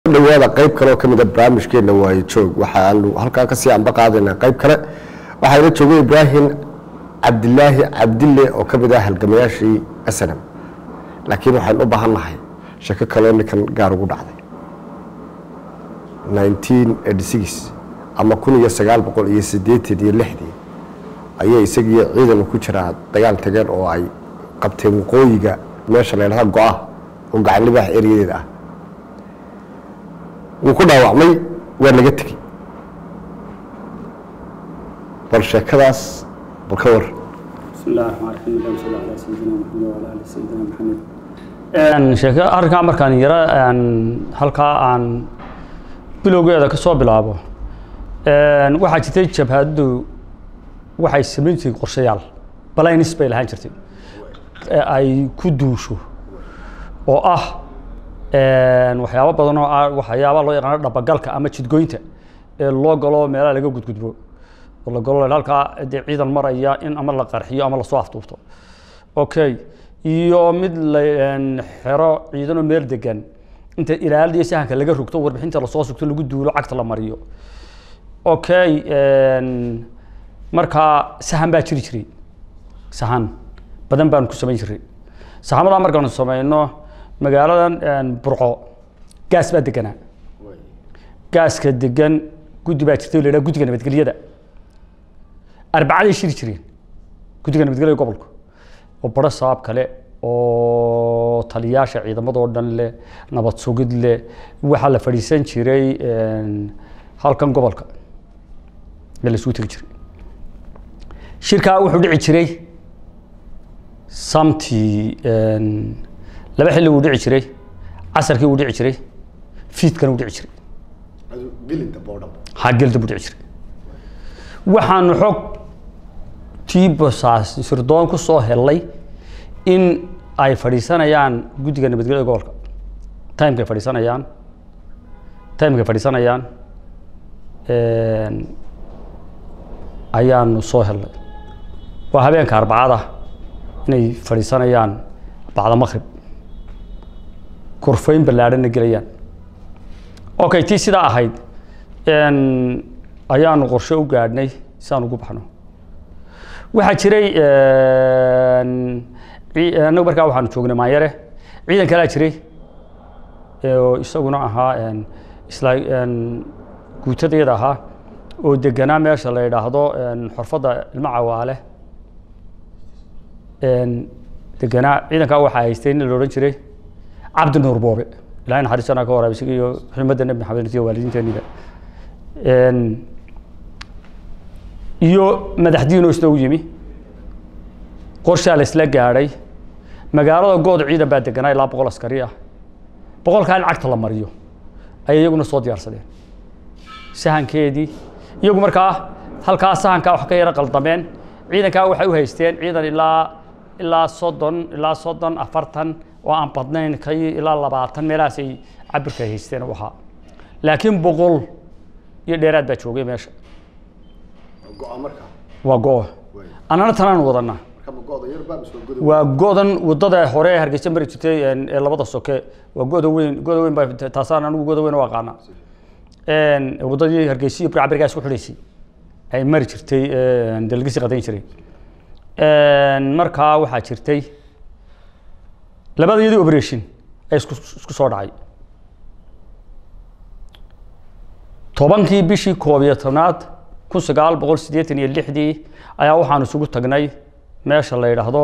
dhawaada qayb kale oo ka mida barnaamijkeena waaye joog waxaanu halkaa kasii anba qaadaynaa qayb kale waxaana joogay ibraahim cabdilaahi cabdille oo ka mid ah halgamayaashii snm laakiin waxaan u baahan nahay shako kaloo ninkan gaar ugu dhacday ama kun iyo sagaal boqol iyo sideetan iyo lixdii ayay isagiiyo ciidan ku jiraa dagaal tageen oo ay qabteen waqooyiga meesha la ydhaha go-ah oo gacanlibaha eryadeeda ah wuu ku dhaawacmay waa laga tegey bal sheekadaas bal ka war بسم الله الرحمن الرحيم اللهم صل على سيدنا محمد وعلى ال سيدنا محمد sheeke arrinkaa markaan yaro halkaa aan bilowgeeda ka soo bilaabo waxaa jirtay jabhaddu waxay samayn jirtay qorshayaal balainis bay lahaan jirtay ee ay ku duusho oo ah waxyaabo badan oo ah waxyaaba loo yaqaano dhabagalka ama jidgoynta ee loo galo meelaha laga gudgudbo oo la galo halkaa dee ciidan maraya in ama la qarxiyo ama lasoo afduubto okay iyo mid la xero ciidanoo meel degan inta ilaalada iyo sahanka laga rogto warbixinta lasoo sugto lagu duulo cagta la mariyo okay markaa sahan baa jiri jiray sahan badan baanu ku samayn jiray saxamadaa markaanu samayno magaaladan burco gaas baa deganaa gaaska degan guddi baa jirtay o la yidhaha guddiga nabadgelyada arbacaday shiri jireen guddiga nabadgelyada gobolka oo baro sabaab kale oo taliyaasha ciidamadoo dhan leh nabad sugid leh waxaa la fadhiisan jiray halkan gobolka ee la isugu tegi jiray shirkaa wuxuu dhici jiray samtii laba xilli wuu dhici jiray casarkii wuu dhici jiray fiidkana wuu dhici jiray ha gelda buu dhici jiray waxaanu xog tiibosaas sirdoon ku soo helay in ay fadhiisanayaan guddiga nabadgelyada gobolka timekay fadhiisanayaan timekay fadhiisanayaan ayaanu soo helnay waa habeenka arbacada inay fadhiisanayaan bacda maqrib kurfayn ballaadhanna gelayaan okay tii sidaa ahayd ayaanu qorshe u gaadhnay si aan ugu baxno waxaa jiray annagu markaa waxaanu joognay maanyare ciidan kalaa jiray oo isaguna ahaa isla guutadayada ahaa oo deganaa meesha la yidhaahdo xorfadda ilmo cawaale deganaa ciidankaa waxaa haystay nin la odhan jiray cabdi nuur boobe ilahay naxariistanaa ka waraab isaga iyo xumadda nebi maxamed iyo waalidiinteeniba iyo madaxdiinoo isna u yimi qorshaa la isla gaadhay magaalada good ciidan baa deganaa ilaa boqol askari ah boqolkaa in cagta la mariyo ayay iyaguna soo diyaarsadeen sahankeedii iyagu markaa halkaa sahankaa wax ka yaro qaldameen ciidankaa waxay u haysteen ciidan ilaa ilaa soddon ilaa soddon afartan oo aan badnayn ka ilaa labaatan meelahaasay cabirka haysteen u ahaa laakiin boqol iyo dheeraad baa joogay meesha waa go-o annana tanaan wadanaa waa godan wadada hore ee hargeysa mari jirtay ee labada soke waa goda weyn goda weyn baa taasaan anigu goda weyn u aqaana wadadii hargeysa iyo burcabirgaa isku xidhaysay ay mari jirtay dalgisi qadayn jiray markaa waxaa jirtay labada iyadii operation ay isku isku soo dhacay tobankii bishii koob iyo tobnaad kun sagaal boqol siddeetan iyo lixdii ayaa waxaan isugu tagnay meesha la yidhaahdo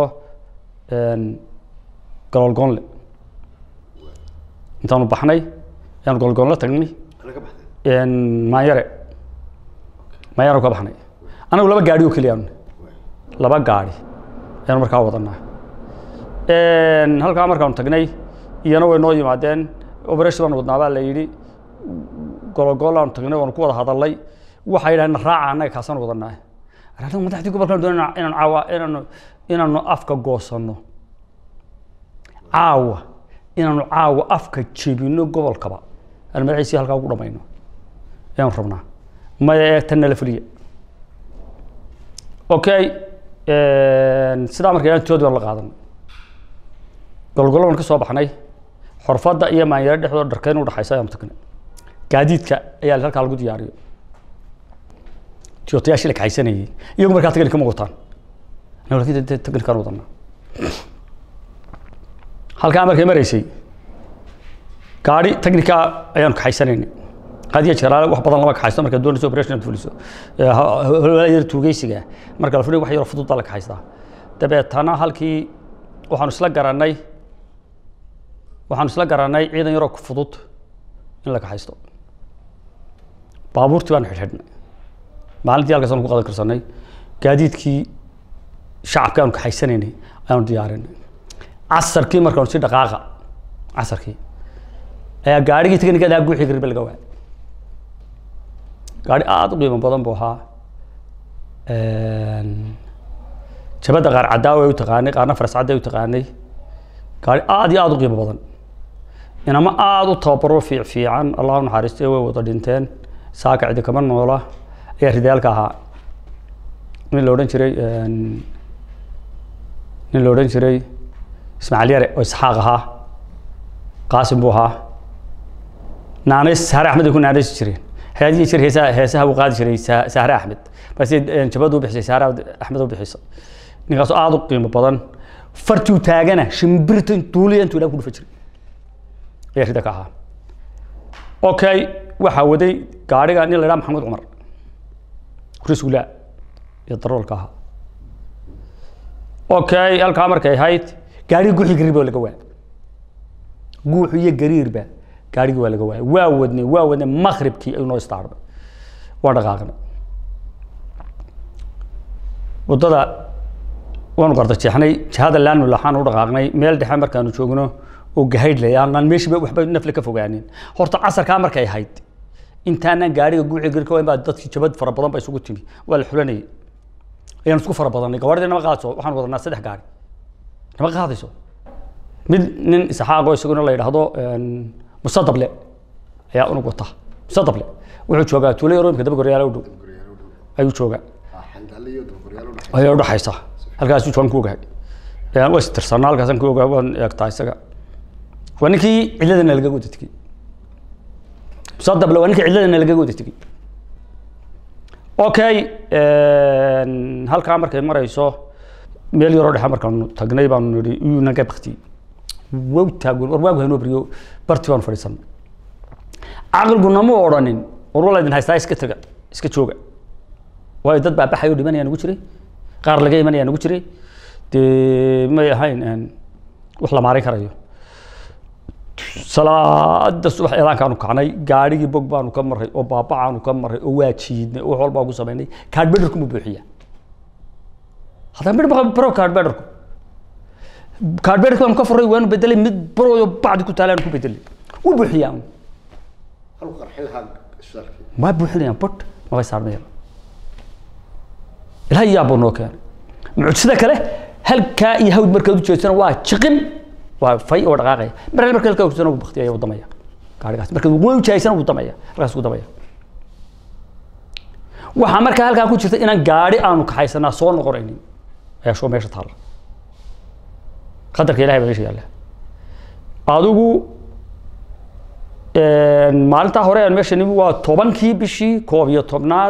gololgoonle intaanu baxnay ayaanu gololgoonle tagnay maanyare maanyare ka baxnay anagu laba gaadhi oo keliyaanu laba gaadhi ayaanu markaa wadanaa halkaa markaanu tagnay iyana way noo yimaadeen operation baan wadnaa baa la yidhi gololgoolaanu tagnay waanu ku wada hadalnay waxay yidhahdeen raaca annaga kaasaan wadanaa anagu madaxdii gobolkan doon inaan caawa inaanu inaanu afka goosanno caawa inaanu caawa afka jebino gobolkaba aan madaxiisii halkaa ugu dhamayno ayaanu rabnaa maya ee tan nala fuliya okay sidaa marka intoodi baan la qaadanay golgolo baan ka soo baxnay xorfadda iyo maanyaro dhexdooda dharkeyn u dhaxaysa ayaanu tagnay gaadiidka ayaa halkaa lagu diyaariyo tiyootayaashii la kaxaysanayay iyagu markaa technic ma wataan anagu laakiin dee technicaan wadanaa halkaa markay maraysay gaari technica ayaanu kaxaysanaynay hadiya jeraale wax badan lama kaxaysto markaad doonayso operation aad fuliso Ee, ha- hawlaha yar tuugeysiga marka la fuliyo wax yar fudud baa la kaxaystaa dabeetana halkii waxaanu isla garanay waxaanu isla garanay ciidan yaroo fudud in la kaxaysto baabuurtii baanu xidhxidhnay maalintii halkaasaan ku qadan karsanay gaadiidkii shacabka aanu kaxaysanaynay ayaanu diyaarinay casarkii markaanu si dhaqaaqa casarkii ayaa gaarigii teknikadaa guuxii garbe laga waayay gaari aada u qiimo badan buu ahaa jabadda qaar cadaawa ay u taqaanay qaarna faras cadda ay u taqaanay gaari aada iyo aada u qiimo badan inama aada u tababaro fiic fiican allahu naxariistay way wada dhinteen saaka cidi kama noola ayaa ridaalka ahaa nin la odhan jiray nin la odhan jiray ismaaciil yare oo isxaaq ahaa qaasim buu ahaa naanays saare axmed ay ku naanaysi jireen haadiyi jir heesaha heesaha buu qaadi jiray Sa- saare axmed balse jabadu u bixisay saare axmed u bixisay ninkaas aada u qiimo badan fartuu taagana shimbirta duuliya intuu ilaah ku dhufa jiray ayaa rida ka ahaa okay waxaa waday gaariga nin la idhaha maxamed cumar risgulaa iyo daroolka ahaa okay halkaa markay ahayd gaarigi guuxii gariir baa laga waayay guuxu iyo gariirba gaarigii waa laga waayay waa wadnay waa wadnay maqribkii ayuu noo istaarnay waa dhaqaaqnay waddada waanu qardajeexnay jihada laanu laxaan u dhaqaaqnay meel dhexe markaanu joogno oo gahaydh leh aanan meeshiiba waxba nafle ka fogaanin horta casarkaa markay ahayd intaanan gaariga guuxii gariirka waa in baa dadkii jabad fara badan ba isugu timi waa la xulanayay ayaan isku fara badannay gawaarida nama qaadso waxaan wadanaa saddex gaari nama qaadayso mid nin isxaaqo isaguna la yidhaahdo musadable ayaa unug wata musadable wuxuu joogaa tuulo yarooyinka daba goryaala u dhow ayuu joogaa ayaa udhaxaysa halkaasuu joogan ku ogahay waa istirsanaa halkaasaan ku ogaa waan eegtaa isaga waa ninkii cidladana lagaga wada tegey musadable waa ninkii cidladana lagaga wada tegey okay halkaa markay marayso meel yaroo dhexe markaanu tagnay baanu nihi iyuu naga baktiyey wow taagun war waagu hanoo beriyo barti baanu fadhiisanay caqligu nama odhanin war wala idin haystaa iska taga iska jooga waayo dad baa baxayo dhimanaya nagu jiray qaar laga imanaya nagu jiray dee may ahayn wax la maarin karayo salaada subax eedaankaanu kacnay gaarigii bog baanu ka maray oo baabacaanu ka maray oo waa jiidnay oo wax walbaa ku samaynay kaadbederku mu buuxiya haddana midh maa baro kaadbederku kaadbederku baanu ka furay waanu bedelay mid barooyo bacdi ku taalaanu ku bedelay wuu buuxiyaa ma buuxinayaan bot mabay saarmayaan ilahay yaabuu noo keenay mucjisada kale halkaa iyo hawd markaad u jeedsana waa jiqin waa fay oo dhaqaaqaya mar hal marka halkaa ujeedsana wuu baktiyaya wuu damaya gaarigaas marka wuu ujahaysana wuu damaya halkaas wuu damaya waxaa markaa halkaa ku jirta inaan gaari aanu kaxaysanaa soo noqonaynin ayaa shoo meesha taalla qadarka ilahay baa meesha yaalla adigu maalintaa hore aan meesha nimi waa tobankii bishii koob iyo tobnaad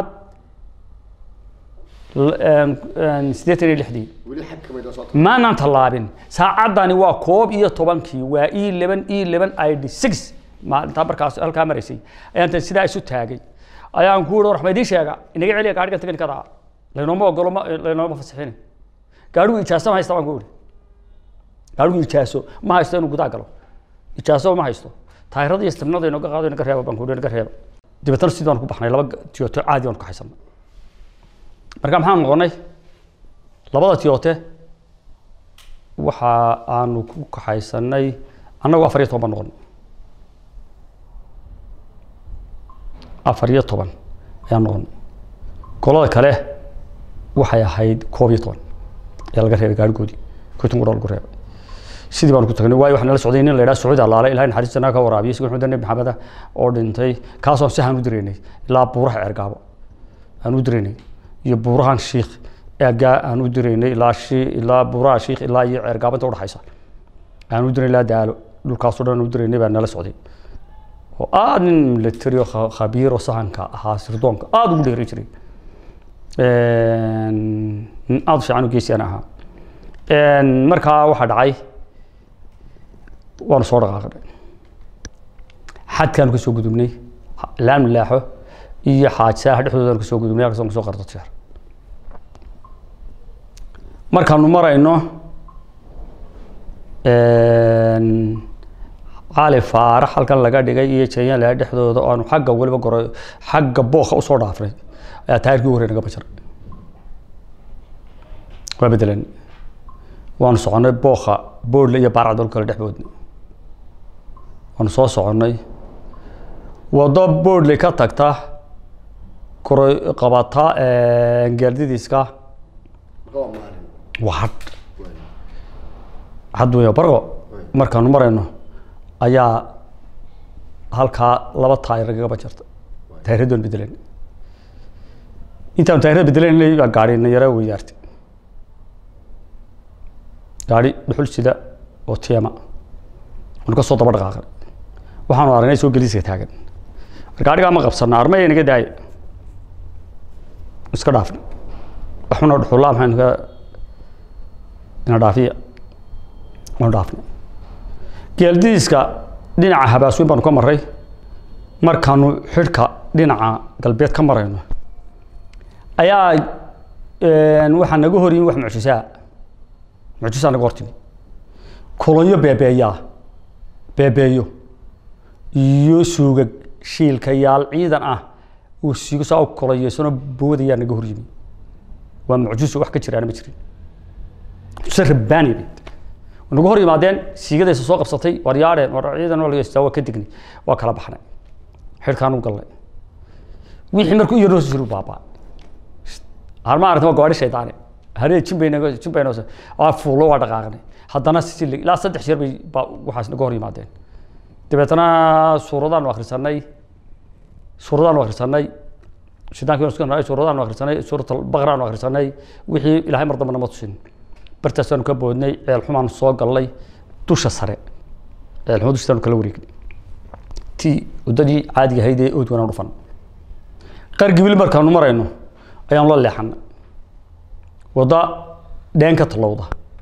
siddeetan iyo lixdii maanaan tallaabin saacaddani waa koob iyo tobankii waa e eleven e eleven i d six maalintaa markaas halkaa maraysay ayaan tan sidaa isu taagay ayaan ku yihi war ma idiin sheega inaga celiya gaarigan teknikada laynooma ogolo ma laynooma fasixin gaarigu ijaaso ma haysta baan ku yihi gaarigu ijaaso ma haysto inuu gudaa galo ijaaso ma haysto taayirada iyo stirnada inooga qaado inaga reeba baan ku yihi inaga reeba dabeetana sidii baan ku baxnay laba tiyooto caadi baan ku kaxaysanay marka maxaan noqonay labada tiyoote waxa aanu ku kaxaysanay annagu afar iyo toban baan noqonay afar iyo toban ayaan noqonay golada kale waxay ahayd koob iyo toban ayaa laga reebay gaarigoodii konton qura lagu reebay sidii baan ku tagnay waayo waxaa nala socday nin la yidhaha sacuudi allaale ilahay naxariistanaa ka waraabiya isagoo maxamed nebi maxameda oo dhintay kaasoo si aan u diraynay ilaa buuraha cergaabo aan u diraynay iyo buurahan shiikh eegaa aan u diraynay ilaa shi ilaa buuraha shiikh ilaa iyo ceergaabo inta udhaxaysa aan u diraynay ilaa daalo dhulkaasoo dhan aan u diraynay baa nala socday oo aada nin military oo kha- khabiir oo sahanka ahaa sirdoonka aada ugu dheeri jiray nin aada u fiican oo geesiyan ahaa markaa waxaa dhacay waanu soo dhaqaaqnay xadkaanu kasoo gudubnay laam laaxo iyo xaajsaaha dhexdoodaanu kasoo gudubnay halkaas kasoo qardo jeer markaanu marayno cali faarax halkan laga dhigay iyo janyala dhexdooda oo aanu xagga weliba goro xagga booka usoo dhaafnay ayaa taayirkii horey naga bajaray waa bedelan waanu soconnay booka boodle iyo baarcadol kale dhexdoodna waanu soo soconnay waddo boodle ka tagta koro qabata gaardidiiska waa hadh hadh weya barqo markaanu marayno ayaa halkaa laba taayir nagaga bajarta taayiradoon bedelan intaanu taayirada bedelaynay baa gaari nayara weydaartay gaari dhuxul sida oo tiyama waanu ka soo daba dhaqaaqan waxaanu aragnay soo geliiska taagan mar gaarigaa ma qabsana armaya naga daaya iska dhaafna waxuna dhuxullaa maxaynu ka ina dhaafiya waanu dhaafnay geeldiiska dhinaca habaasweyn baanu ka maray markaanu xidhka dhinaca galbeed ka marayno ayaa waxaa naga hor yimi wax mucjisaa mucjisaa naga hortimi kolonyo beebeeyaa beebeeyo iyo suugag shiilkayaal ciidan ah uu siigo saa u koloyeysano boodayaa naga hor yimi waa mucjiso wax ka jiraana ma jirin mucjiso rabbaani bay nagu hor yimaadeen siigadaysa soo qabsatay war yaadheen war ciidan waa lageystaa waa ka dignay waa kala baxnay xidhkaan u gallay wixii markuu iyo noo jiru baabaa har ma aragta waa gawaadhi shaydaane haree jimbayna jimbayna waa fuulo waa dhaqaaqnay haddana si ilaa saddex jeer bay baa waxaas naga hor yimaadeen dabeetana suuradaanu akhrisanay suuradaanu akhrisanay shaydaanki waan isku nahay suuradaanu akhrisanay suurat albaqraanu akhrisanay wixii ilaahay mar dambana ma tusin bartaasaanu ka boodnay ceel xumaanu soo gallay dusha sare ceel xumo dushaanu kala wareegnay tii waddadii caadiga ahayd ee ood wanaan dhufan qargibil markaanu marayno ayaanu la leexanay wadda dheen ka tallowda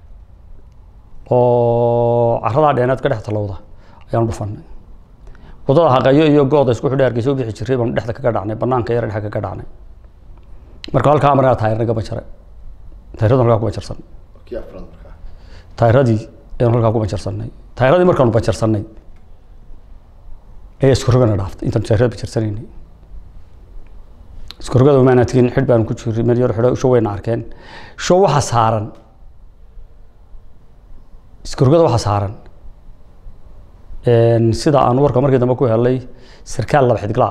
oo caradaa dheeneed ka dhex tallowda ayaanu dhufanay waddada haqayo iyo gooda isku xidhay hargeysa u bixi jiray baanu dhexda kaga dhacnay banaanka yar dhexa kaga dhacnay marka halkaa markaa taayir naga bajaray taayiradu halkaa ku bajarsan taayiradii ayaanu halkaa ku bajarsanay taayiradii markaanu bajarsanay ayaa isku rogana dhaaftay intaanu taayirada bajarsanaynay isku rogada maana tigin xidh baanu ku jiray meel yar xidho show wayna arkeen show waxa saaran isku rogada waxa saaran sida aan warka markii dambe ku helay sarkaal laba xidiglaa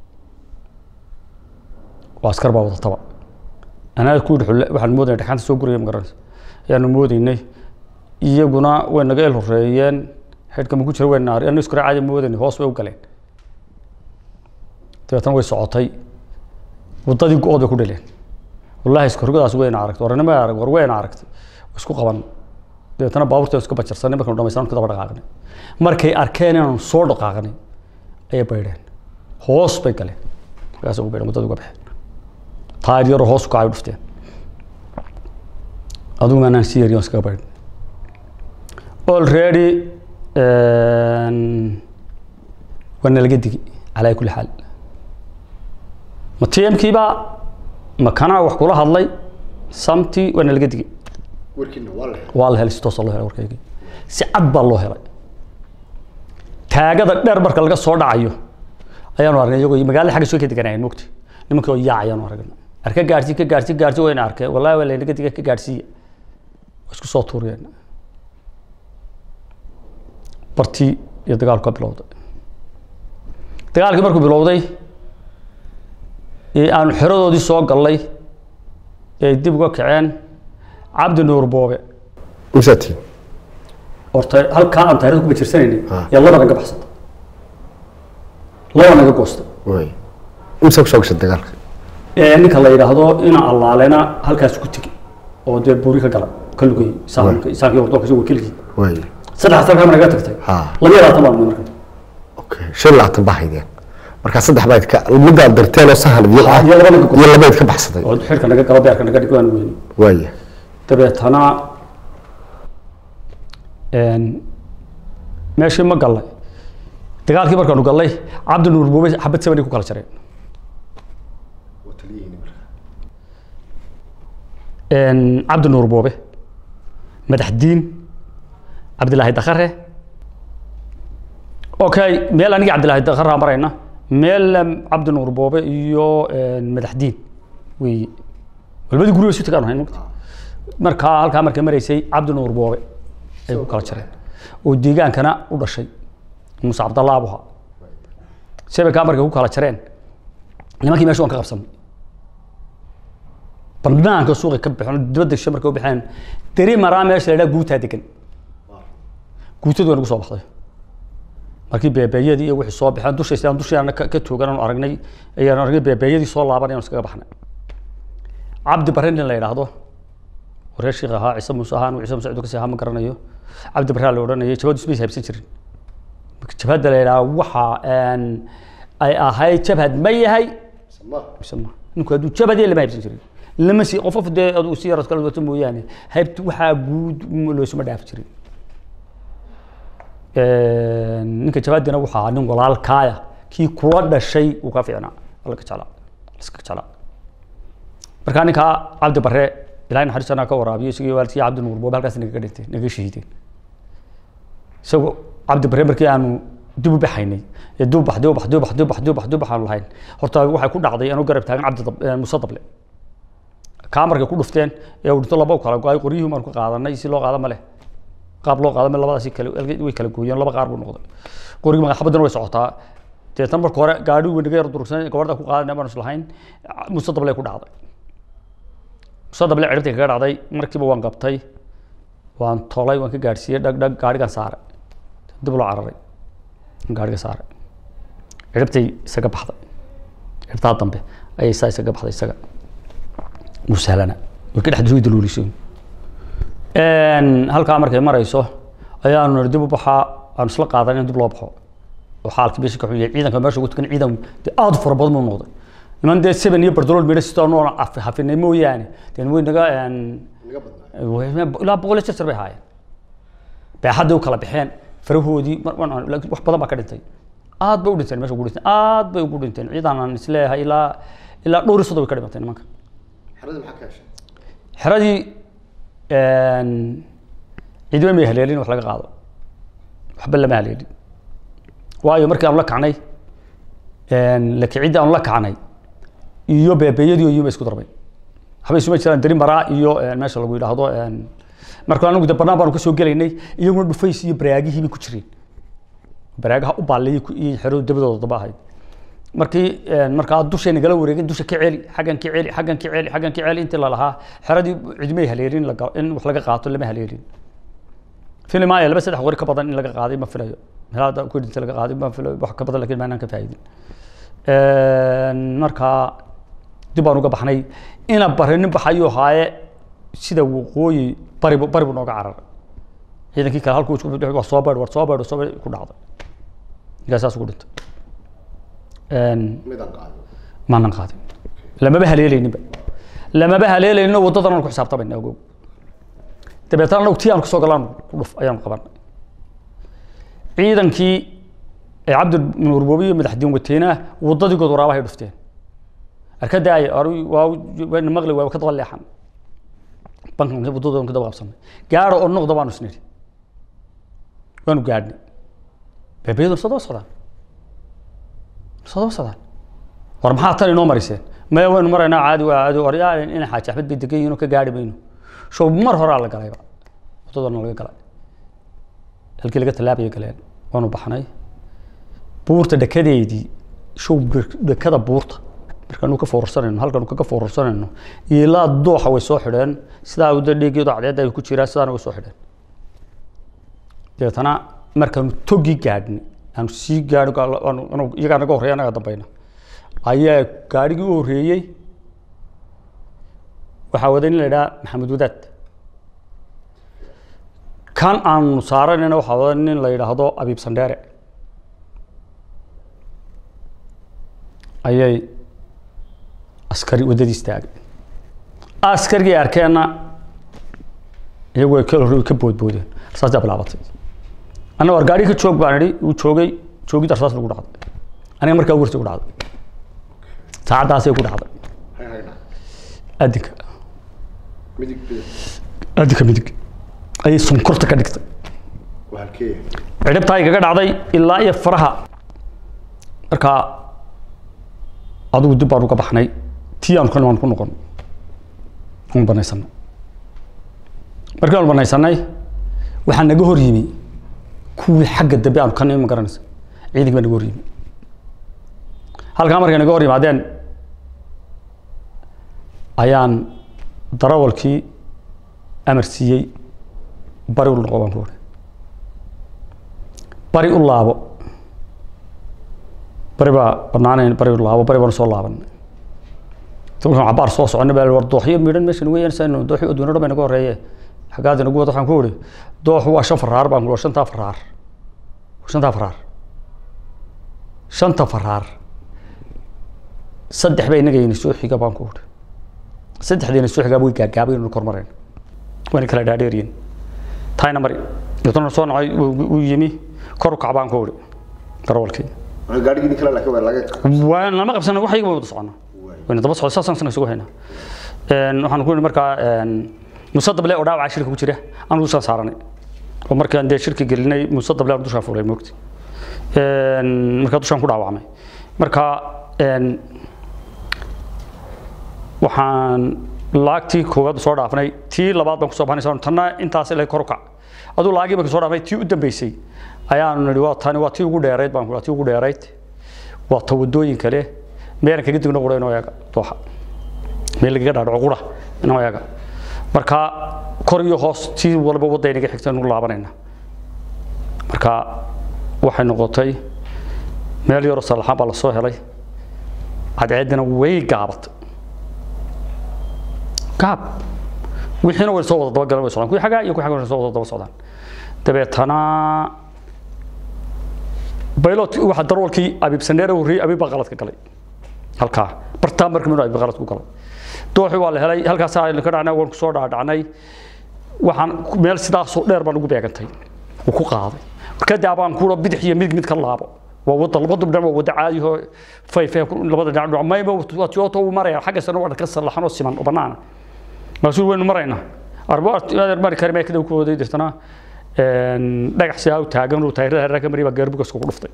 waa askar baa wadataba anaa ku yidhi waxaan moodayna dhexaanta soo guraya magaranaysa ayaanu moodaynay iyaguna way naga el horeeyeen xidhka maku jira way naari anu iskura caadi moodaynay hoos bay u galeen dabeetana way socotay waddadii go-ood bay ku dhaleen wallahi iskorgadaas wayna aragtay warnima arag war wayna aragtay isku qaban dabeetana baabuurta iska bajarsanay markanu dhamaystaan ka daba dhaqaaqnay markay arkeen inaanu soo dhaqaaqnay ayay baydheen hoos bay galeen markaas ugu baydheen waddada uga baxeen taayir yaroo hoos u kacay u dhufteen adugu anaan si yariyon iskaga baydhin already waa nalaga digi calaa kulli xaal ma tmkiiba ma kanaa wax kula hadlay samti waa nalaga digi waa la helay si toosa loo helay warkaygii si cad baa loo helay taagada dheer marka laga soo dhacayo ayaanu aragnay iyagoo magaalada xagga soo ka deganayeen mogti nimankii oo yaac ayaanu aragnay arka gaarsi ka gaarsi gaarsi wayna arkeen wallahi waa laynaga diga ka gaarsiiya waa isku soo tuuriyeen bartii iyo dagaalku ka bilowday dagaalkii markuu bilowday ee aanu xeradoodii soo gallay ee dib uga kaceen cabdi nuur boobe misati horta halkaa aan taarikhda ku bajirsanaynay Ah. yaa laba naga baxsata laba naga goosta way imsa kusoo gashay dagaalka ee ninka la yidhaahdo ina allaalena halkaas ku tegi oo dee buuri ka gala ka lugay saamka saamkii wardoonka isagoo keligii way saddex halkaa ma naga tagtay Ha. laba iyo labaatan baan marka Okay, shan iyo labaatan baa haydeen markaa saddex bayd ka midaad darteen oo sahan iyo Ah, iyo labada gogob. iyo labayd ka baxsaday oo xilka naga galo beerka naga dhig waan weyne waaya dabeetana Een, meeshii ma gallay dagaalkii markaanu gallay cabdi nuur buube xabad sabani ku kala jareen Een, cabdi nuur buube madax diin cabdilaahi dakhare okay meel aniga cabdilaahi dakhare aan marayna meel em, cabdi nuur buube iyo een, madax diin wey walbadii guriga isu tagaan hayn markaa halkaa markay maraysay cabdi nuur boobe ay ku kala jareen oo deegaankana u dhashay muuse cabdallah abuha shabekaa markay ku kala jareen nimankii meesha waan ka qabsanay banaanka suuqi ka baxeen dibadda shishe markay u baxeen deri maraa meesha la idhaha guutaa degan guutadu waa nagu soo baxday markii beebeeyadii iyo wixii soo baxeen dusha sidaan dusheena ka ka toogan aanu aragnay ayaan aragnay beebeeyadii soo laaban ayaan iskaga baxnay cabdi barre nin la yidhaahdo reer sheekh ahaa ciise muuse ahaan ciise muuse ciduu kasii ahaa ma garanayo cabdi barre la odhanayay jabhadu ismaysa haybsan jirin marka jabhadda la yidhaha waxa een, ay ahayd jabhad ma yahay mise ma ninku hadduu jabhad yahay lama haybsan jirin lama sii qof qof dee aduu si yarad kala wato mooyaane haybta waxaa guud m- loosuma dhaafi jirin Een, ninka jabhadina wuxuu ahaa nin walaalkaaya kii kula dhashay uu ka fiicnaa alla ka jeclaa iska jeclaa markaa ninkaa cabdi barre ilahay naxariistanaa ka waraabiyo isagii waalidkii cabdi nuur boobe halkaas nagaga dhintay naga shahiideen isagoo cabdi barre markii aanu dib u baxaynay ee dib u bax dib u bax dib u bax dib u bax dib u bax dib u bax aanu lahayn horta waxay ku dhacday anuu garab taagan cabdi Dab- eh, muuse dable kaa markay ku dhufteen ee uu dhinto laba u kala go-ay qoryihii baanu ka qaadanay si loo qaada ma leh qaab loo qaada ma labadaasi kale way kala gooyeen laba qaar buu noqday qorigii magaxabadana way socotaa deetan marka hore gaadhi weyn naga yar durugsan gabadha ku qaadanay baanu islahayn muuse dable ku dhacday muuse dable ciribtii kaga dhacday markiiba waan qabtay waan tolay waan ka gaadhsiiyey dhag dhag gaadhigan saaray dib loo cararay gaadhiga saaray ciribtay isaga baxday ciribtaa dambe ayay saa isaga baxday isaga musahlana way ka dhex duwi daluulisay halkaa markay marayso ayaanu nidhi dib u baxaa aanu isla qaadan in dib loo baxo oo xaalkii meesha ka xun yahay ciidanka meesha ugu tukan ciidan dee aad u fara badan buu noqday niman dee seven iyo bardolool midho sitoo noon hafinay mooyaane dee way naga ilaa boqol iyo sir bay haayeen baaxadday u kala baxeen farahoodii mar- mar- laakiin wax badan baa ka dhintay aad bay u dhinteen meesha ugu dhinteen aad bay ugu dhinteen ciidan aan isleeyahay ilaa ilaa dhowr iyo soddon bay ka dhimatay nimanka xeradii ciidamo may haleelin wax laga qaado waxba lama haleelin waayo markii aanu la kacnay lakicidii aanu la kacnay iyo beebeeyadii oo yima isku darbay waxba isuma jiraan deri maraa iyo een, meesha lagu yidhaahdo een, marka anigu de banaan baanu kasoo gelaynay iyaguna dhufays iyo baraagihii bay ku jireen baraagaha u baallayay ku- iyo xero dabadooda daba ahayd markii een, markaa dushay nagala wareegin dusha ka celi xaggan ka celi xaggan ka celi xaggan ka celi intii lalahaa xeradii cidmay haleelin laga- in wax laga qaato lama haleelin filimaya laba saddex qori ka badan in laga qaaday ma filayo meelaha ku dhintay laga qaaday ma filayo wax ka badan lakiin maanaan ka faa'iidin markaa dib baan uga baxnay ina bare nin baxayuu haaye sida waqooyi bari bu- bari buu nooga cararay ciidankii kale halkuu isku bixi war soo beedh war soo beedh soo beedh ku dhacday ninkaas saas ugu dhintay maanan qaadin lamaba haleelayninba lamaba haleelaynin waddadan aan ku xisaabtamayna ogow dabeetana anagu tii aan kusoo galaan ku dhuf ayaan qabanay ciidankii ee cabdi nuur boobi iyo madaxdiin wateyna waddadii good waraabahay dhufteen arkada ay waa maqli waa ka daba leexan bankan waddadoodan ka daba qabsanay gaaro oo noqda baanu isniri waanu gaadhnay beebayadu soo daba socdaan soo daba socdaan war maxaa tan inoo mariseen maya waynu maraynaa caadi waa caadi war yaa ina xaaji axmed bay degan yihiin oo ka gaadhi mayno show mar horaa la galayba waddadana laga galay halkii laga tallaabaya galeen waanu baxnay buurta dhekadeedii show bir- dhekada buurta markaanu ka foorarsanayno halkaanu kaga foorarsanayno ilaa dooxa way soo xidheen sidaa wada dhiigeedu cadceedda ay ku jiraan sidaana way soo xidheen dabeetana markaanu togi gaadhnay aanu sii gaadho gaal- aanu- anu- iyagaa naga horreeya anaga dambayna ayaa gaadhigii u horreeyey waxaa waday nin la idhaha maxamed wadaad kan aanu saaranayna waxaa waday nin la yidhaahdo abiib sandheere ayay askari waddadii istaagay askarigii arkeenna iyagu ay ka hor ka boodboodeen rasaasaa bilaabatay anna war gaadhi ka joog baan idhi uu joogay joogid rasaas lagu dhacday aniga markaa warsi ku dhacday saacaddaasay ku dhacday adinka adinka midig ayay sonkorta ka dhigtay cidhibtaa igaga dhacday ilaa iyo faraha markaa adigu dib baan uga baxnay tii aanu kan waan ku noqon aan banaysanay markii aanu banaysanay waxaa naga hor yimi kuwii xagga dambe aanu ka nimi ma garanaysa ciidanki baa naga hor yimi halkaa markay naga hor yimaadeen ayaan darawalkii amar siiyey bari u noqo baan ku uri bari u laabo bari baa banaanayn bari u laabo bari baanu soo laabanay markaan cabaar soo soconay baa war dooxyo midhan meeshan weeyaan saynu dooxyo adduunya dhan bay naga horreeye xaggaad inagu wada waxaan ku uri dooxu waa shan faraar baan ku uri shantaa faraar shantaa faraar shanta faraar saddex bay inaga yini soo xiga baan ku uri saddexdiina soo xigaa way gaagaabay inuu kormareen wayna kala dhaadheeriyin taayna mari yadana soo nacay uu yimi kor u kac baan ku uri darawalkii gaadhigii kale laakiin waa laga waan lama qabsana wax iyaga wada socona wayna daba socda saasaan sana isugu haynaa waxaan ku yidhi markaa muuse dable oo dhaawaca shirka ku jira aan dushaan saaranay oo markaan dee shirka gelinay muuse dable aan dushaan fuulay moogti markaa dushaan ku dhaawacmay marka waxaan laagtii koowaad soo dhaafnay tii labaad baan kusoo baxnay tanna intaas ilaa kor u kac aduu laagii markii soo dhaafnay tii u dambeysay ayaanu nidhi waa tani waa tii ugu dheerayd baan ku tii ugu dheerayd waa ta wadooyin kale meelan kaga digno qura inoo eega dooxa meel lagaga dhaadhaco qura inoo eega marka kor iyo hoos tii walba wadda inaga xigta inu laabanayna marka waxay noqotay meel yaroo salaxaan baa lasoo helay cadceeddina way gaabatay gaab wixiina way soo wada daba galan way socdaan kuwii xaggaa iyo kuwii xaggaa way soo wada daba socdaan dabeetana baylot waxa darwalkii abiib saneere horreeyey abiib baa qaladka galay halkaa bartaa marka minuu abiib qalad ku galay dooxi waa la helay halkaas aynu ka dhacnay waan ku soo dhaadhacnay waxaan meel sidaasoo dheer baan ugu beegantay uu ku qaaday marka dee abaan kuuro bidix iyo midig mid ka laabo waa wada labada dhinac waa wada caadi oo fayfay labada dhinac dhinac mayba waa tiyooto uu maraya xagga sana waa ka sallaxan oo siman oo banaana maasuul waynu maraynaa arbo adeer mari kari mee kadib ku waday dirtana dhagax sidaa u taagan uu taayirada hareeraha ka mariyay baa gaarbugaska ku dhuftay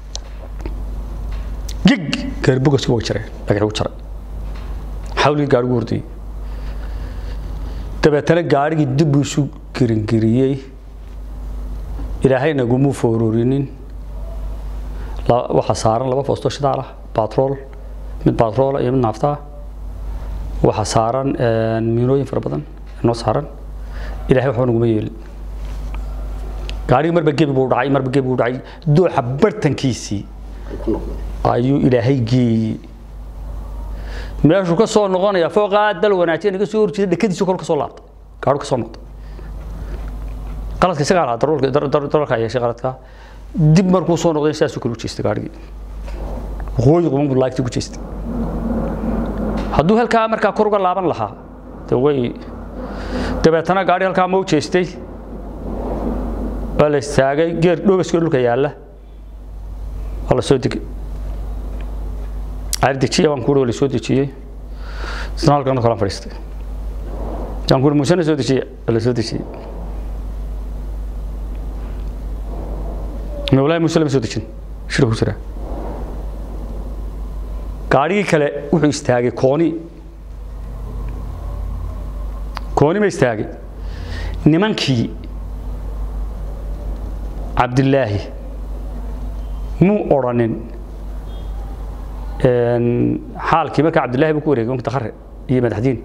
gig gaarbugaska waa jiray dhagax u jaray xawligii gaadhigu hordayey dabeetana gaadhigii dib buu isu giringiriyey ilaahay naguma foororinin waxaa saaran laba foosto shidaal ah batrool mid batroola iyo mid naaftaa waxaa saaran miinooyin fara badan noo saaran ilaahay waxba naguma yeelin gaadhigi marba gebi buu dhacay marba gebi buu dhacay dooxa bartankiisii ayuu ilaahay geeyey meeshuu ka soo noqonaya fooqaa dal wanaajiya naga soo horjeeda dhekadiisu kor ka soo laabtay gaadhu ka soo noqday qaladka isagaa lahaa darolka yeeshay qaladka dib markuu soo noqday sidaasuu kale u jeestay gaadhigii waqooyi quban buu laagtii ku jeestay hadduu halkaa markaa kor uga laaban lahaa de way dabeetana gaadhi halkaa ma u jeestay waa la istaagay geer dhoogaskii dhulka yaalla waa la soo degay caari dejiya baan kuuri waa la soo dejiyey isna halkan kalan fadhiistay yaan kuuri muusena soo dejiya waa la soo dejiyey mawlaahi muuse lama soo dejin shir ku jira gaadhigii kale wuxuu istaagay kooni kooni ma istaagay nimankii cabdilaahi muu odhanin xaalkii markaa cabdilaahi buu ku wareegay wanka dakhare iyo madaxdiin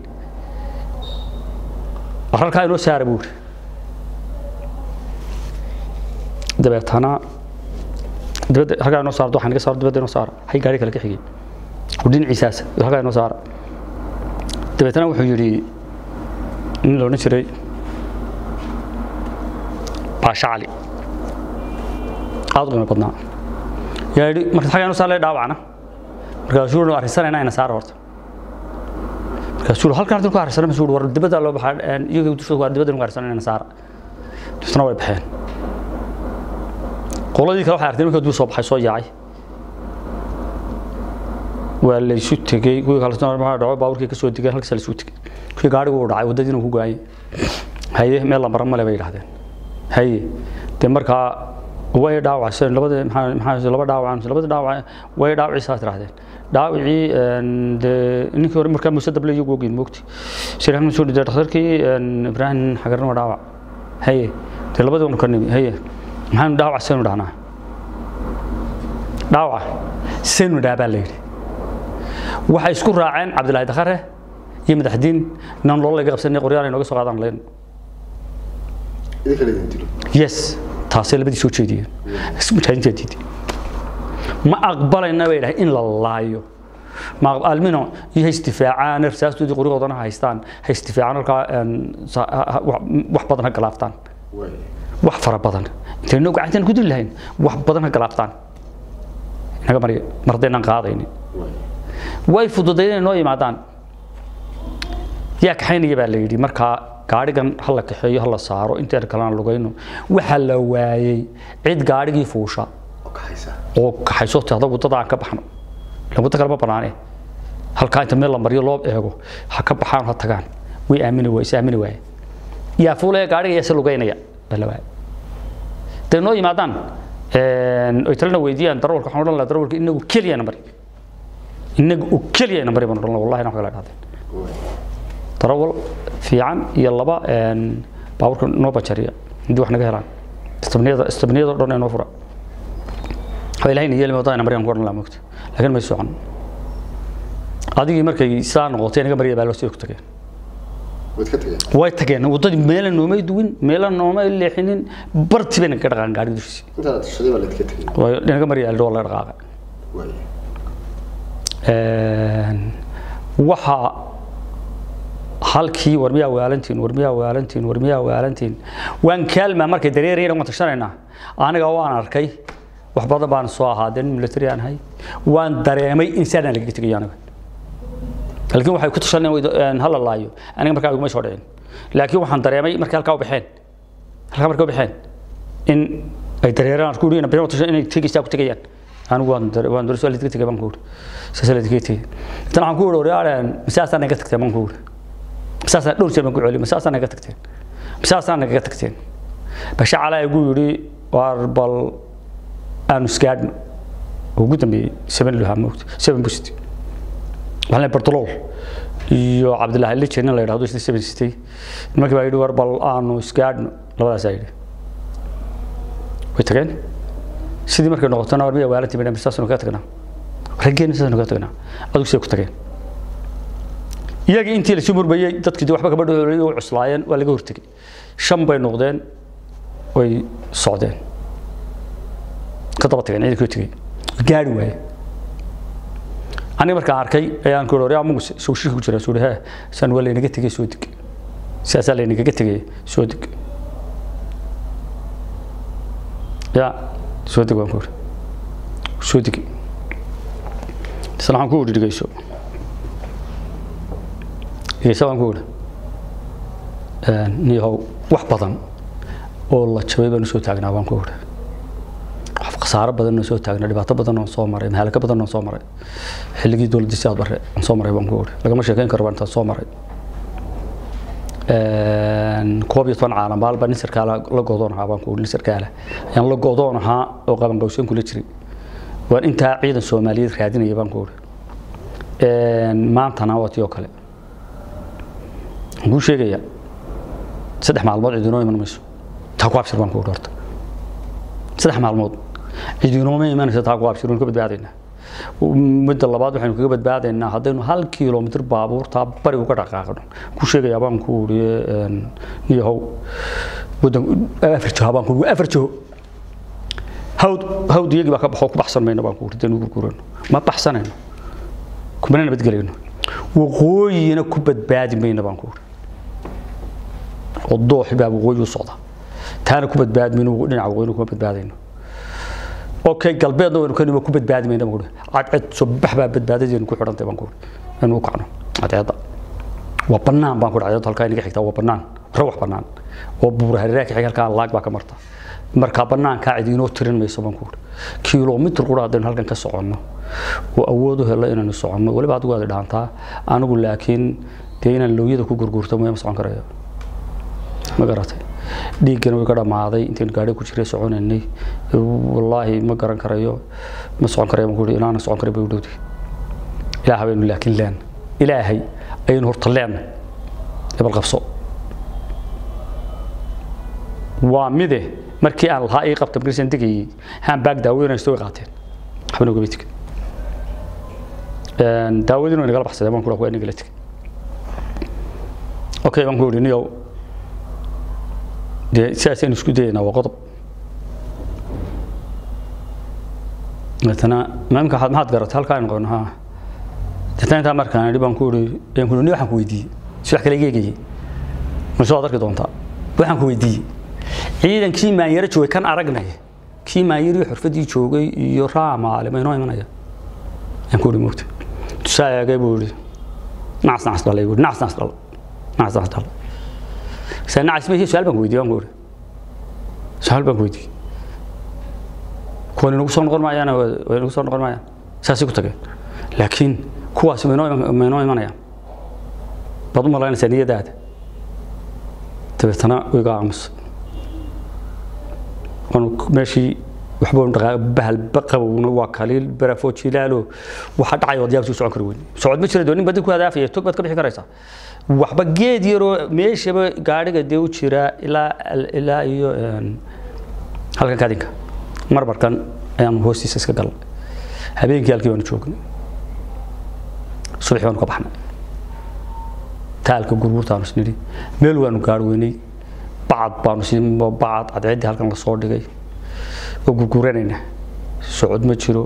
ararkaa inoo saara buu yiri dabeetana dibadda halkaa inoo saarto waxaa naga saaro dibadda inoo saara hay gaari kale ka xigay oo dhinaciisaasa halkaa inoo saara dabeetana wuxuu yidhi nin la odhan jiray baasha cali aada u qiimo badnaa yaa yidhi marka xaggaa inoo saar lee dhaawacna markaasuu wuxuu arrinsanayna ina saara horta markaasuu halkan hadda ku harsanay masuu war dibadda loo baxaa iyaga dushooda waa dibadda ku harsanay ina saara dibtana way baxeen qoladii kale waxay arkeen markii duu soo baxay soo yaacay waa la isu tegey kuwii kale maxaa dhaco baaburkii ka soo degeen halkaas la isu tegey kuwii gaadhigu uu dhacay waddadiina ku go'ayay haye meel la mara male bay yidhahdeen haye dee markaa way dhaawaceen labada maxaa maxaa laba dhaawac labada dhaawac way dhaawacii saas tirahdeen dhaawacii dee ninkii hore markaa muuse dable iyagu ogeyn moogti siraahan soo dhintay dhakhtarkii ibraahim xagarna waa dhaawac haye dee labadii wanu ka nimi haye maxaanu dhaawac seenu dhahnaa dhaawac seenu dhaha baa la yidhi waxay isku raaceen cabdilaahi dakhare iyo madaxdiin inaan loola laga qabsanay qoryaal ay nooga soo qaadaan leen idinka la idin dilo yes taasay labadii soo jeediyeen mujaahidiinta diiday ma aqbalayna bay dhahay in la laayo ma almino iyo ha istifaacaan rasaastoodii qoryahoodana ha haystaan ha istifaacaan halkaa wax badan ha galaaftaan waay wax fara badan intaynu gacantan ku dili lahayn wax badan ha galaaftaan inaga mari mar haddaynaan qaadaynin waay way fududayd inay noo yimaadaan yaa kaxaynaya baa la yidhi markaa gaadhigan ha la kaxeeyo ha la saaro intaan kalena lugayno waxaa la waayey cid gaadhigii fuusha oo ka haysa oo kaxayso tahda waddada aan ka baxno ilan waddo kale ma banaane halkaa inta meel la mariyo loo eego ha ka baxaan ha tagaan way aamini waay is aamini waaye yaa fuulaya gaadhiga yaa se lugaynaya baa la waayey day noo yimaadaan oy talena weydiiyaan darawalka waxaan odhan lahaa darawalka inagu keliyana mari inaga oo keliyana mari baan odhan lahaa wallahi na wax kala dhahdeen waay darawal fiican iyo laba baabuurka noo bajariya haddii wax naga helaan istabniyada istabniyada oo dhan ee noo fura waa ilahayna yeeli wadada maryan ku odhan lahaa moogta laakiin may socon adigii markay saa noqotay naga marya baa loo sii ku tageen waad ka tageen way tageen waddadii meela noomay duwin meela noomay leexinin barti bay naga dhaqaan gaadhiga dushiisi intaad tashaday baa laydka tegey way naga marya aldhoo laga dhaqaaqa waay waxaa halkii war miyaa waalantiin war miyaa waalantiin war miyaa waalantiin waan kaalmaa markay dareerayna waan tashanaynaa aniga waan arkay wax badan baan soo ahaa dee nin military aan ahay waan dareemay in saadaan lagaga tegayo aniga laakiin waxay ku tashanayaan hala laayo aniga markaa iguma soo dhicin laakiin waxaan dareemay markay halkaa u baxeen halkaa markay u baxeen in ay dareeraan ku yidhi inay tashan inay tegaysaa ku tegayaan anigu waan dare waan dare soo lidka tegay baan ku yidhi saas lidka tegay tan waxaan ku yidhi waryaareen masaasaan naga tagteen baan ku yidhi masaasaan dhowr jeer baan ku celiyay masaasaan naga tagteen masaasaan naga tagteen basha calaa igu yidhi waar bal aanu isgaadhno ugu dambeeyey seven lahaa moogta seven busit waxaan leeyahay bartolool iyo cabdilaahi lijen in la yidhahdo isna seven sitay nimankii baa yidhi war bal aanu isgaadhno labadaasaa yidhi way tageen sidii markay noqotona war miya waalantii bay saasanu kaga tagnaa raggeena saasanu kaga tagnaa adigu siday ku tageen iyagii intii la sii murmayey dadkii dee waxba gabadha u cuslaayeen waa laga hortegey shan bay noqdeen way socdeen ka daba tageen ciidankii u tegey gaari waaye aniga markaan arkay ayaan ku yidhi amugu soo shirki ku jira suu he san waa laynaga tegey soo deg sidaasaa laynagaga tegey soo deg ya soo deg waan ku yidhi soo deg isla waxaan ku yidhi dhegeyso dhegeyso waan ku yidhi niyahow wax badan oo la jabay baan usoo taagnaa waan ku yidhi wax khasaaro badan oo soo taagnaa dhibaato badan oo soo maray mahaalaka badan oo soo maray xilligii dowladda si aad bare aan soo maray baan ku yidhi lagama sheekeyn karo baan intaan soo maray koob iyo toban caalam baalba nin sarkaala la godoon ahaa baan ku yidhi nin sarkaala ayaan la godoon ahaa oo qaban qawseen kula jiray waan intaa ciidan soomaaliyeed raadinaya baan ku yidhi maantana waa tii oo kale waxaan kuu sheegayaa saddex maalmood cidinoo iman mayso taa ku abshir baan ku yidhi horta saddex maalmood cidinooma imanaysa taa ku abshir waan ka badbaadaynaa midda labaad waxaynu kaga badbaadaynaa haddaynu hal kilomitr baabuurtaa bari uga dhaqaaqno ku sheegayaa baan ku uri niyahow wadan afar jiho baan ku uri afar jiho hawd hawd iyagii baa ka baxo ku baxsan mayno baan ku uri daynu gurgurano ma baxsanayno kumana nabadgelayno waqooyina ku badbaadi mayno baan ku uri oo dooxi baa waqooyi u socda taana ku badbaadi mayno dhinaca waqooyina kuma badbaadayno okay galbeedna waynu kanima ku badbaadi mayna baan ku uhi cadceed soo bax baa badbaadadeenu ku xidhantay baan ku uhi inuu u kacno cadceedda waa bannaan baan ku uhi cadceedda halkaa inaga xigtaa waa bannaan rawax bannaan oo buura hareeraha xig halkaa laag baa ka marta markaa bannaankaa cid inoo tirin mayso baan ku uhi kilomitr qura haddaynu halkan ka soconno oo awood u helo inaynu soconno weliba adigu waad dhaantaa anigu laakiin dee inaan looyada ku gurguurto ma socon karayo ma garatay dhiiggana way ka dhammaaday intaynu gaadhi ku jiray soconaynay wallaahi ma garan karayo ma socon karayo baan ku uhi inaana socon karay bay u dhowday ilaah baynu laakiin leen ilaahay ayaynu horta leen ebal qabso waa mide markii aan lahaa ii qabta markiisan degayay handbag daaweynaysto way qaateen waxbana ugama tegin daawadiina way nagala baxsadeen baan ku waa nagala tegin okay baan ku yidhi niyow dee sidaasaynu isku dayaynaa waa qodob deetana maamka waxaad maxaad garatay halkaa aynu qabno haa deetana intaa markaan idhi baan ku yidhi ayaan ku yidhi ni waxaan ku weydiiyey si wax kale iga eegayay mise waad arki doontaa waxaan ku weydiiyey ciidankii maanyaro joogay kan aragnay kii maanyarii xurfadii joogay iyo raamaale ma inoo imanaya ayaan ku yidhi moogta tusaa eegay buu yidhi nacas nacas dhalay buu yidhi nacas nacas dhalay nacas nacas dhalay saa nacas ma su-aal baan ku weydiiyey baan ku yidhi su-aal baan ku weydiiyey kuwan inagu soo noqon maayaan way inagu soo noqon maayaan saasay ku tageen laakiin kuwaasi ma inoo ma inoo imanayaan baad u malaynaysaa niyadaada dabeetana iga aamusa waanu meeshii waxba dhaqaa bahal baqabowna waa kaliil barafoo jilaalo waxa dhacay wad yaabsi socon kari weyn socod ma jira doonin badin ku hadaafaya tog baad ka bixi karaysaa waxba geed yaroo meeshaba gaadhiga dee u jira ilaa ilaa iyo halkan kadinka marmarkan ayaanu hoostiisa iska galnay habeenkii halkii baanu joognay subaxii baanu ka baxnay taalka gurgurtaanu isnidhi meel waanu gaar weynay bacad baanu si bacad cadceeddii halkan lasoo dhigay oo gurguranayna socod ma jiro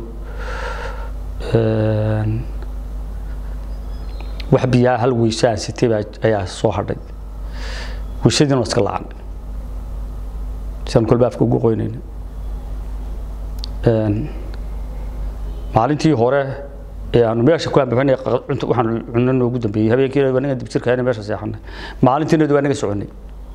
wax biyaa hal weysaan sitay baa ayaa soo hadhay weysadiina waa iska lacan siaan kolba afka ugu qoynayna maalintii hore ee aanu meesha ku ambaxnay cunto waxaan cunno noogu dambeeyey habeenkiina waa naga dibjirka meesha seexanay maalintiina waa naga soconay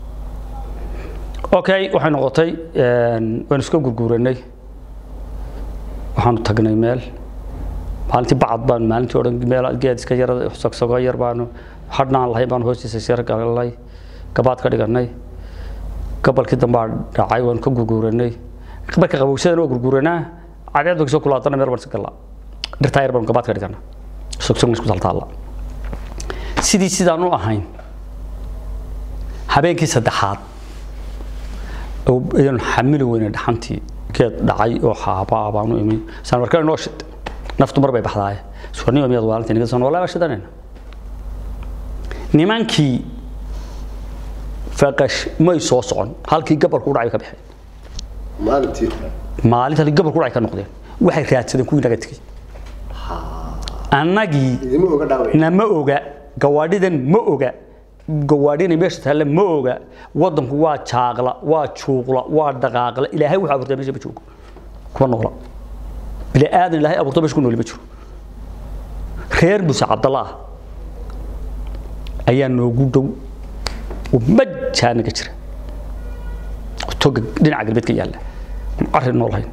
okay waxay noqotay waan iska gurguranay waxaanu tagnay meel maalintii bacad baanu maalintii odhan meel geed iska yar sagsago yar baanu hadhnaan lahayn baanu hoostiisa isyar galnay gabaad ka dhiganay gobolkii dambaa dhacay waanu ka gurguranay marka qabowsadana waa gurguranaa cadeed kasoo kulaatana meel baan iska galnaa dhirtaa yar baanu gabaad ka dhigana sogsogna isku taltaalla sidii sidaan u ahayn habeenkii saddexaad ayaan xamili weyne dhaxantii geed dhacay oo xaabaa baanu imi saan markaa inoo shid naftu mar bay baxdaaye suwarnima miyaad waalinta niga san walaa shidanayna nimankii faqash may soo socon halkii gabalku u dhacay ka baxeen maalintii hore maalinta halkii gabalku u dhacay ka noqdeen waxay raadsadeen kuwii naga tegey annagii idima oga dhaaway nama oga gawaadhidan ma oga gawaadhina meesha taalla ma oga wadanku waa jaaqla waa juuqla waa dhaqaaqla ilaahay wuxuu abuurtay meesha ma joogo kuma noola bini aadan ilaahay abuurtay meesha ku nooli ma jiro reer muse cabdallah ayaa noogu dhow oo majaanaga jira toga dhinaca galbeedka yaalla arrin noolahayn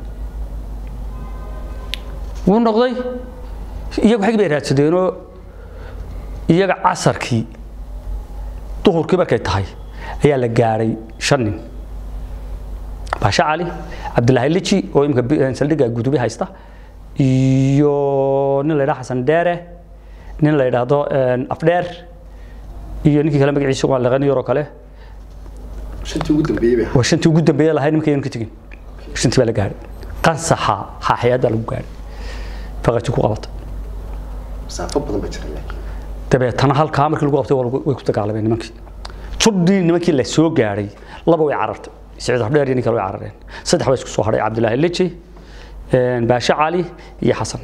wuu noqday iyagu xag bay raadsadeenoo iyaga casarkii duhurkii markay tahay ayaa la gaadhay shan nin baashe cali cabdilaahi liji oo imika saldhigga gudubi haysta iyo nin la yidhaha xasan dheere nin la yidhaahdo afdheer iyo ninkii kale magaciisa waa laqani yaroo kale shantii ugu dambeeyey bay waa shantii ugu dambeeye lahayd nimanka yanu ka tegin shantii baa la gaadhay qansaxa xaaxayaad baa lagu gaadhay faqaji ku qabatay masaafo badan ba jira laakiin dabeetana halkaa markii lagu qabtay waa lagu- way ku dagaalameen nimankii judhii nimankii la soo gaadhay laba way carartay siciid afdheer iyo nin kale way carareen saddex baa isku soo hadhay cabdilaahi leji baashe cali iyo xasan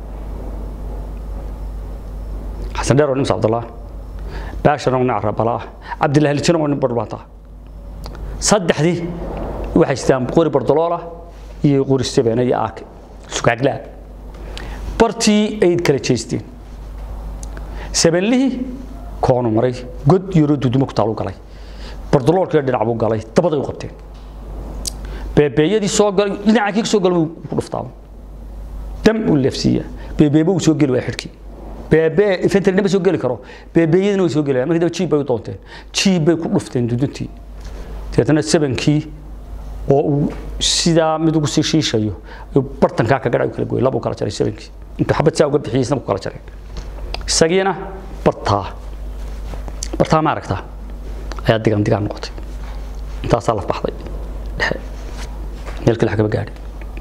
xasan dheer waa nin cabdallah baashana waa nin carabala cabdilaahi lejina waa nin badhbaanta saddexdii waxay sitaan qori bardoloola iyo qori seven iyo aake sugaaglaa bartii ay kala jeesteen sebenlihii koonu maray god yaroo dudumo ku taalu galay bardaloolkii dhinac buu galay dabaday u qabteen beebeeyadii soo galay dhinacaa kii soo galay buu ku dhuftaa dam uu leefsiiyaa beebeeba uu soo geli waa xidhkii beebe infantry ma soo geli karo beebeeyadina way soo geli markii dambe jiib bay u doonteen jiib bay ku dhufteen duduntii deetana sebankii oo uu sidaa mid ugu sii shiishayo ayuu bartankaa kaga dhac kala gooyay laba u kala jaray sebankii intuu xabad saa uga bixiyay isna ku kala jaray isagiina bartaa bartaa ma aragtaa ayaa digaan digaan noqotay intaasaa laf baxday dhexe meel kale xagaba gaadhay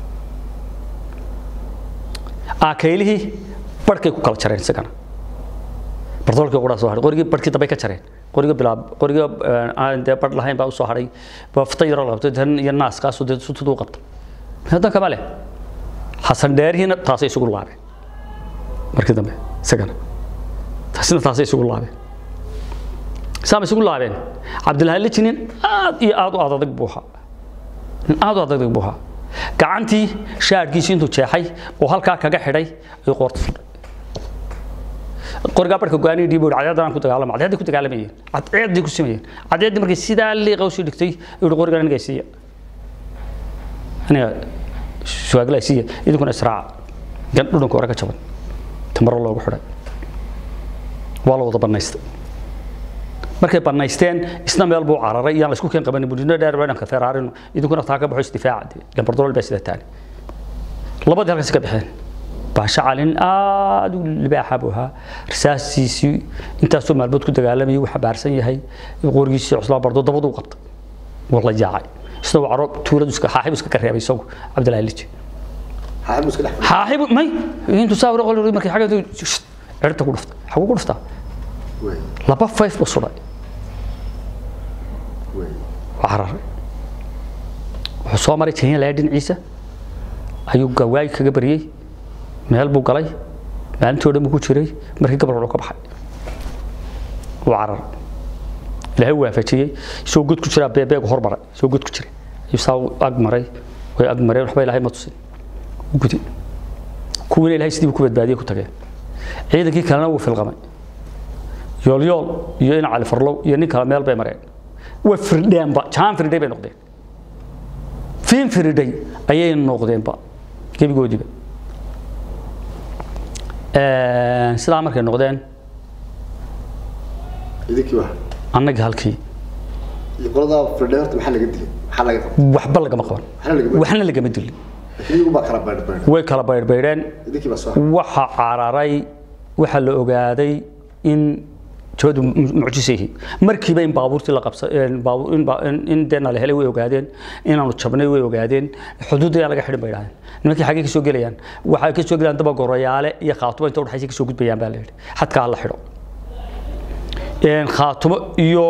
aakeylihii barhkay ku kala jareen isagana bardoolkii qudhaa soo hadhay qorigii barhkii dambay ka jareen qoriga bilaab qoriga aan dee barh lahayn baa u soo hadhay bafta yaro la qabtay tan iyo naaskaasoo dee sutuduu qabtay hadan kama leh xasan dheerihiina taasay isugu laabeen markii dambe isagana taasina taasay isugu laabeen saama isugu laabeen cabdillahi lijinin aad iyo aad u adadag buu ahaa nin aad u adadag buu ahaa gacantii shaadhkiisii intuu jeexay oo halkaa kaga xidhay ayuu qoorta fudhay qorigaa barhka go'aanihi dhiibo cadceeddaan ku dagaalama cadceeddii ku dagaalamayeen cadceeddii ku sameeyeen cadceeddii markay sidaa liiqa usii dhigtay yuu qorigan aniga siiya aniga suwaagla siiya idinkuna israaca gan dhudhanka hore ka jaban tamaro loogu xidhay waa la wada bannaystay markay bannaysteen isna meel buu cararay iyaan laysku keen qabanin budino dheer dhanka feraarino idinkuna taa ka baxo isdifaaca gambardolol baa sida taani labadii halkaasi ka baxeen baasha calin aad u libaaxa buu ahaa risaastiisii intaasoo maalmood ku dagaalamayay uu xabaarsan yahay qorigiisii cuslaa bardo dabadu u qabtay wuu la yaacay isna uu caro tuuladu iska xaaxibu iska kareebay isagu cabdillahi liji xaaxibu iska dhex xaaxibu may intuu saa wara qoli markii xagga cirta ku dhuftay xaguu ku dhuftaa wey laba fayf buu sudhay wey waa cararay wuxuu soo maray kenya lahaa dhinaciisa ayuu gawaay kaga baryey meel buu galay maalintii o dhan buu ku jiray markii gabal wuxuu ka baxay wuu cararay ilaahay u waafajiyey isagoo god ku jiraa beebeegu hormaray isagoo god ku jiray ayuu saa u ag maray way ag mareen waxba ilaahay ma tusin u gudi kuwiina ilaahay sidii buu ku badbaadiyey ku tageen ciidankii kalena wuu filqamay yoolyool iyo in cali farlow iyo nin kale meel bay mareen way firdheenba jaan firdhay bay noqdeen fiin firdhay ayay noqdeenba gebigoodiiba sidaa markay noqdeen idinkii waa annagii halkii iyo qoladaa firdhay horta maxaa laga dilay maxaa laga qabay waxba lagama qaban waxna lagama waxna lagama dilin laakiin iyagu baa kala baydhbaydh way kala baydhbaydheen idinkii baa soo waxa cararay waxa la ogaaday in jawadu mucjiso yihiin markiiba in baabuurtii la qabsa baabuur in ba- in- in deena la helay way ogaadeen inaanu jabnay way ogaadeen xuduudda ayaa laga xidhin bay idhahdeen nimankii xaggee ka soo gelayaan waxay ka soo gelayaan daba goroyaale iyo khaatumo inta udhexaysa ka soo gudbayaan baa la yidhi xadkaa la xidho Een, khaatumo iyo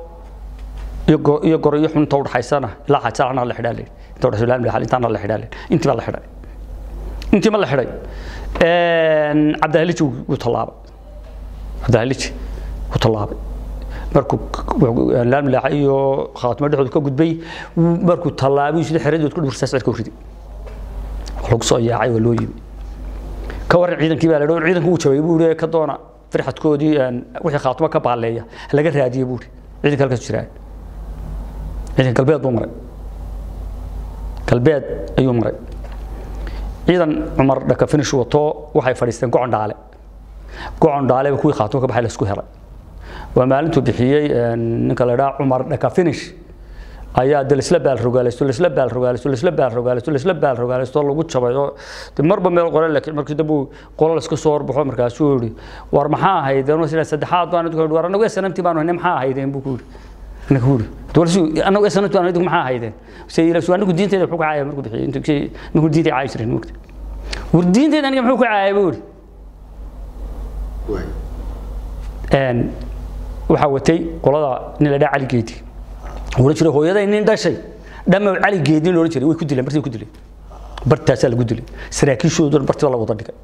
iyo go- iyo goroyo xun inta udhexaysana ilaa xajaarana la xidhaa la yidhi inta udhexaysa ilaa milixal intaana la xidhaa la yidhi intii baa la xidhay intii ma la xidhay Een, cabdihaaliji wuu tallaabay cabdihaaliji ku tallaabay markuu laamilaaxa iyo khaatimo dhexdooda ka gudbay wuu- markuu tallaabay sida xeradood ku dhursaas cirka u riday waa lagu soo yaacay waa loo yimi ka waran ciidankii baa la dhaw ciidanku uu jabay buu yidhi ka doona firxadkoodii een, wixii khaatimo ka baaleeya laga raadiyey buu yidhi ciidanka halkaas jiraan ciidanka galbeed buu maray galbeed ayuu maray ciidan cumar dhaka finish wato waxay fadhiisteen gocon dhaale gocon dhaale ba kuwii khaatimo ka baxay la isku helay waa maalintuu bixiyey een, ninka la idhaha cumar dhaka finish ayaa de laisla baalrogaalaysto laisla baalrogaalaysto laisla baalrogaalaysto laisla baalrogaalaysto lagu jabay oo de marba meel qoran laakiin markii dambe uu qolo layska soo horbaxo markaasuu yidhi war maxaa ahaydeen sida saddexaad baan idinku yidhi war anagu snamti baan hayne maxaa ahaydeen buu ku yidhi anagu yidhi dowlasi anagu snamti baan idinku maxaa ahaydeen se ilasu anigu diinteeda muxuu ka caaya markuu bixiyey intuu kii- markuu diinta caayi jirin mogta war diinteeda aniga muxuu ka caayay buu yidhi wey een waxaa watay qolada nin la dhaha cali geedi oran jiray hooyaday nin dhashay dhamma cali geedi la oran jiray way ku dileen bartii ku dileen bartaasaa lagu dilay saraakiishoodu dhan bartii baa la wada dhigay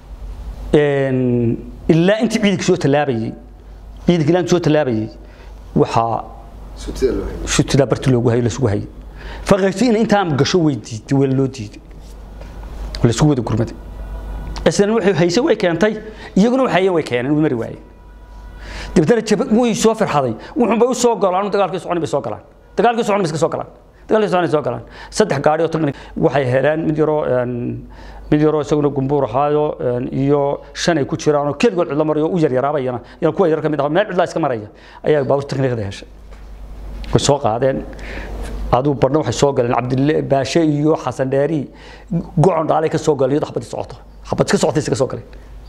een ilaa intii ciidanka soo tallaabayay ciidanka ilaa intii soo tallaabayay waxaa sutida loo hayay shutidaa barti loogu hayay lasugu hayay faqashtiina intaan gasho way diiday waa loo diiday waa laisku wada gurmaday islan waxay hayse way keentay iyaguna waxay way keeneen way mari waayeen dibadana jab way soo farxaday wuxuu bay u soo galaan dagaalkii socon bay soo galaan dagaalkii socon bay iska soo galaan dagaalkii socon soo galaan saddex gaari oo tan waxay heleen mid yaroo mid yaroo isaguna gumbuur ahaayo iyo shan ay ku jiraan oo keligood cidlo marayo u yar yaraabayana yana kuwa yar ka mid ah meel cidlaa iska maraya ayaa baabuur teknikada heshay way soo qaadeen aduu badhna waxay soo galeen cabdille baashe iyo xasan dheeri gocon dhaalay ka soo galeen iyadoo xabad socoto xabad iska socotay iska soo galeen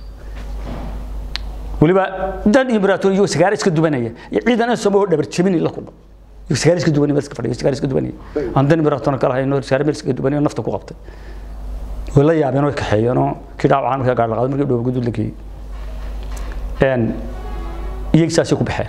weliba dan imbrator iyo sagaar iska dubanaya iyo ciidan aan soo dhabar jabin la kulma iyo sagaar iska dubanaya iska fadhiyo sagaar iska dubanaya aan dan imbrator kala hayno sagaar meel iska dubanaya nafta ku qabtay way la yaabeen oo kaxeeyeen oo kii dhaawacaan markaa gaar la qaaday markii dhoob gudul la geeyey een iyaga saasay ku baxeen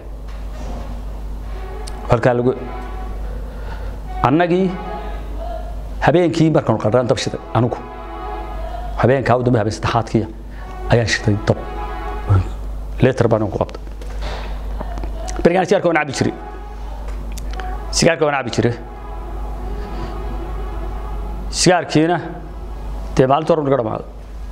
halkaa lagu annagii habeenkii markaan qarraan dab shiday anigu habeenkaa u dambe habeen saddexaadkiya ayaan shiday dab leetar baan ku qabtay berigaan sigaarka waan cabi jiray sigaarka waan cabi jiray sigaarkiina dee maalinta hore naga dhamaaday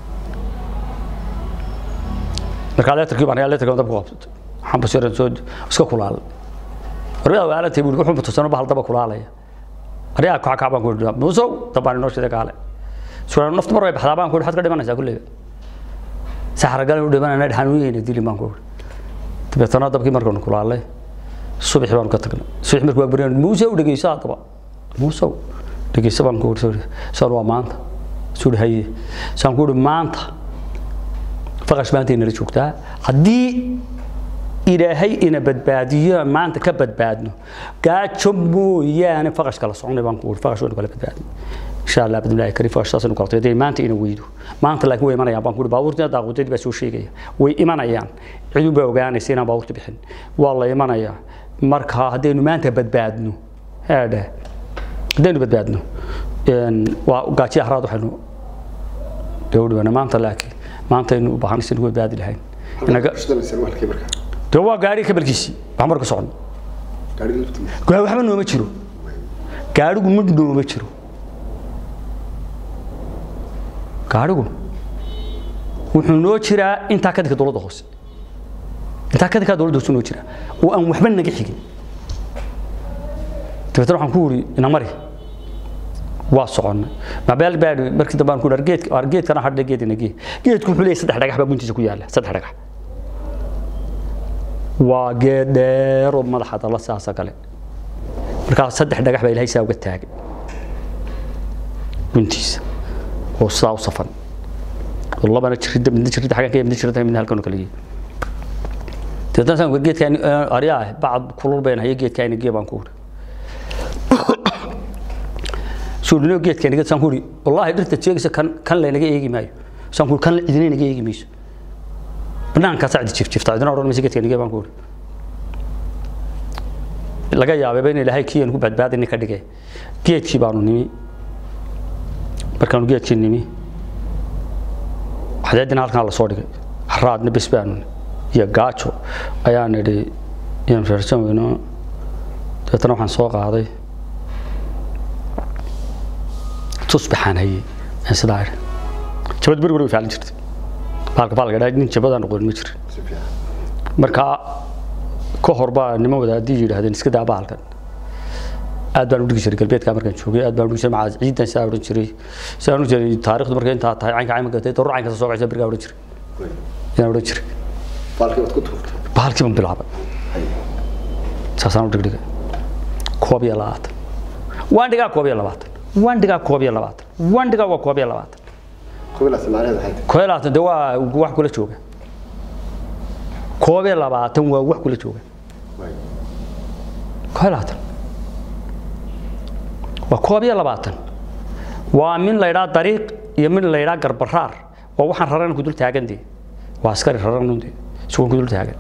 markaa leetarkii baan leetarkii dab ku qabtay waxaan basiran soo iska kulaalay warbidaa waalantay buu wuxuu mutusano bahal daba kulaalaya arigaa kaca kaca baan ku yidhi muusow dabaan inoo shiday kaale suura naftu mar way baxdaa baan ku yidhi waxaad ka dhimanaysaa kulliga saxaragal u dhimanayna xanuunyayna dili baan ku yidhi dabeetana dabkii markaanu kulaalay subaxii baanu ka tagnay subax markii waa baryan muusow dhegeyso haddaba muusow dhegeyso baan ku yidhi saan waa maanta suu yidhi haye saan ku yidhi maanta faqash maanta inala joogtaa haddii ilaahay ina badbaadiyo maanta ka badbaadno gaajo mooyaane faqash kala soconay baan ku faqash waynu kala badbaadno insha allah bidnillaahi kariim faqash saasaynu kala tagay maanta ina weydo maanta laakiin way imanayaan baan ku baabuurtina daaqudadii baa soo sheegaya way imanayaan cidun baa ogaanaysa inaan baabuurta bixin waa la imanayaa marka haddaynu maanta badbaadno heedhe haddaynu badbaadno waa gaajiya haraad waxaynu dhowdhiwana maanta laakiin maanta aynu u baahanaysa nagu badbaadi lahayn inaga de waa gaari kabalkiisii wax marka socon waxba nooma jiro gaarigu mid nooma jiro gaarigu wuxuu noo jiraa intaa kadinka dowladda hoose intaa kadinka dowladda hoose noo jira oo aan waxba naga xigin dabeetana waxaan ku wuri ina mari waa soconnay mabeel baa markii dambe aan ku geed geedkana hadhe geed ina gee geedku wuxuu leeyahay saddex dhagax baa guntiisa ku yaalla saddex dhagax waa geed dheer oo madaxa dala saasa kale markaa saddex dhagax baa ilaahay saa uga taagay guntiisa oo sidaa u safan oo labana jirida midna jirida xaggan ka midna jirida midna halkan kale yihiin dabeetana saan geedkaan aryaa bacad kulul bayn haya geedkaan gee baan ku uri suudhino geedkaan geed saan ku uri wallaahi dhirta jeegisa kan kan laynaga eegi maayo saan ku uri kan cidina naga eegi mayso banaankaa sacdi jifjifta cidina odhan maysa geedkaan gee baan ku uri laga yaabay in ilaahay kii aan ku badbaadin ka dhigay geedkii baanu nimi markaanu geedkii nimi xadeedina halkan la soo dhigay haraadna bes baanu iyo gaajo ayaan idhi inaan feersan weyno dabeetana waxaan soo qaaday tusbaxaan hayey aan sidaa idhi jabad beri way faalin jirtay baalka baalka dhaa nin jabadaan noqonin ma jirin markaa ka hor baa niman wadaadii yidhaahdeen iska daa baalkan aad baan u dhigi jiray galbeedka markaan joogay aad baan u dhigi jiray macaa ciidan sidaa odhan jiray sidaan odhan jiray taariikhdu markay intaa tahay caynka cayn gatay daruur caynka soo kacaysa berigaa odhan jiray inaan odhan jiray baalkii baan bilaabay saasaan u dhigdhigay koob iyo labaatan waan dhigaa koob iyo labaatan waan dhigaa koob iyo labaatan waan dhigaa waa koob iyo labaatan koob iyo labaatan de waa wax kula jooga koob iyo labaatan waa wax kula jooga koob iyo labaatan waa koob iyo labaatan waa min la ydhaa dariiq iyo min la ydhaa garbaraar waa waxaan raran ku dul taagan dee waa askari raran de isugoon ku dul taagan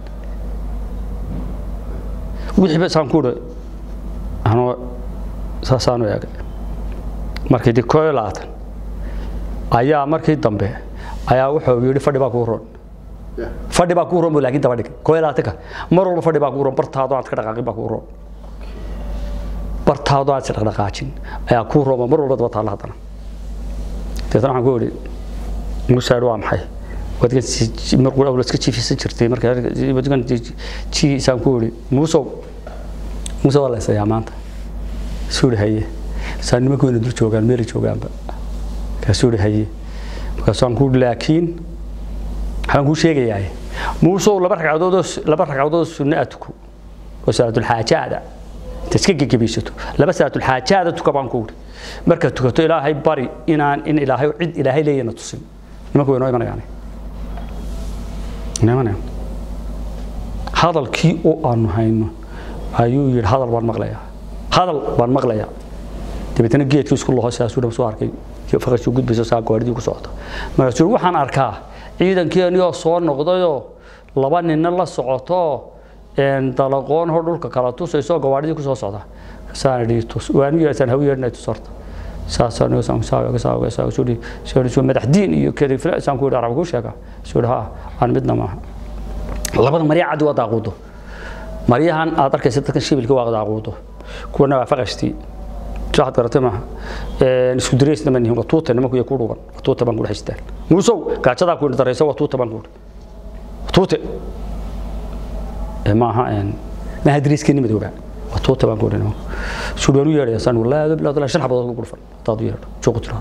wixii ba saan ku idhi anoo saasaanu eegay markii dee koob iyo labaatan ayaa markii dambe ayaa wuxuu yidhi fadhi baa kuu roon fadhi baa kuu roon bu laakiin daba dhigay koob iyo labaatanka mar walba fadhi baa kuu roon bartaado aad ka dhaqaaqin baa kuu roon bartaado aan isdhaqdhaqaajin ayaa kuu rooma mar walba daba taalla haddana deetana waxaan ku idhi musaar waa maxay wadgan mar qura iska jiifisan jirtay marka wadgan jiisaan ku idhi muusow muuse waa la isayaa maanta suu idhi haye saa nimanku ina dul joogaan meelay joogaanba kaasuu idhi haye markaasaan ku idhi laakiin waxaan kuu sheegayaa muusow laba ragcadoodoo laba ragcadoodoo sunna a tuko oo salaatulxaajaada inta iska gegebaysato laba salaatulxaajaada tuka baan ku idhi markaad tukato ilaahay bari inaan in ilaahay cid ilaahay leeyana tusin nimanku way noo imanayaan imanayaan hadalkii oo aanu hayno ayuu yidhi hadal baan maqlayaa hadal baan maqlayaa dabeetana geedkii isku laho sidaasuu dham soo arkay faqashuu gudbayso saa goordii ku socota markaasuu waxaan arkaa ciidankeenii oo soo noqdayoo laba ninna la socoto dalaqoon hor dhulka kala tusayso gawaadhidii ku soo socda saan idhi tus waanu yeesaan haw yeedhnay tus horta saasaan saan saaga saaga saaga soo dhi soo dhi madax diin iyo kedi fila saan ku idhi arab ku sheega soo dhi ha aan midna maaha labada marya cad waa daaquudo maryahan aad arkaysa dadkan shibilka waa daaquudo kuwana waa faqashtii waxaad garatay maaha isku dareysna ma nihin waa tuuta nimanku ku dhugan waa tuuta baan ku haystaan muusow gaajadaa ku daraysa waa tuuta baan ku tuute maaha maaha dariiskeenni madooba waa tuuta baan ku nimanku suudhaan u yeedhaya saan wallaahi ado bilaad shan xabadood ku dhufan hadaad u yeedho joogu tiraado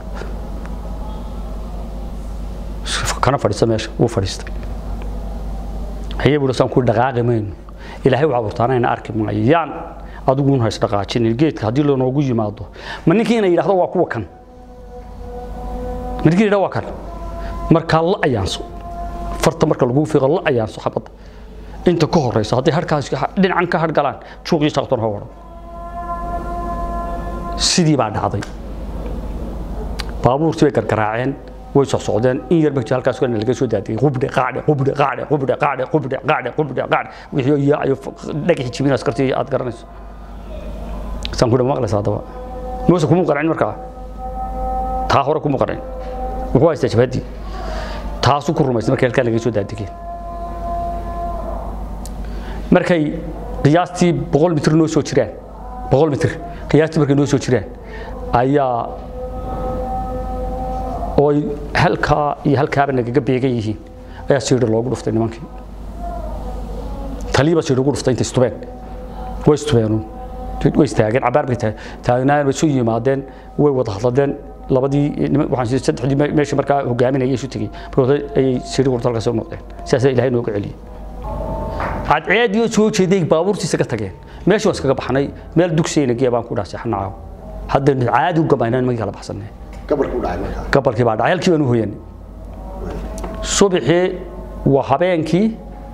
kana fadhiista meesha wuu fadhiistay haye buuri saan ku dhaqaaqi mayno ilaahay waxaa burtaana ina arki maayaan adiguun hays dhaqaajin geedka haddii lanoogu yimaado ma ninkii ina yidhahdo waa kuwa kan ma ninkii yidhahdo waa kan markaa la ayaanso farta marka lagu fiiqo la ayaanso xabadda inta ka horeysa hadday harkaas dhinacan ka hargalaan juuqii shaqton ha waran sidii baa dhacday baabuurtii bay gargaraaceen way soo socdeen in yar bagti halkaas kana laga soo daadiyay qubdhe qaadhe qubdhe qaadhe qubdhe qaadhe qubdhe qaadhe qubdhe qaadhe wixii yaayo dhagaxi jibin askartii aad garanayso saan ku maqlaysa haddaba muuse kuma qancin markaa taa hore kuma qancin wuxuu haystaa jabhadii taasuu ku rumaysay markay halkaa laga soo daadigeen markay qiyaastii boqol mitir noo soo jiraan boqol mitir qiyaastii markay noo soo jiraan ayaa oo halkaa iyo halkaaba nagaga beegan yihiin ayaa siidhi loogu dhuftay nimankii taliiba siidhi ugu dhuftay intay istubeen way istubeenuun way istaageen cabaar bay taagnaayeen way isu yimaadeen way wada hadladeen labadii waxaan saddexdii meeshii markaa hogaaminayay isu tegey markooda ayay siidhi gurta halkaas u noqdeen sidaasaa ilaahay nooga celiyey cadceediyo soo jeeday baabuurtiisa ka tageen meeshii waan iskaga baxnay meel dugsiyayna geya baan ku dhaha seexanaaw hadda caadi u gabaynaan magii kala baxsanay gabarku dhacay markaa gabalkii baa dhacay halkii baan u hoyanay subaxii waa habeenkii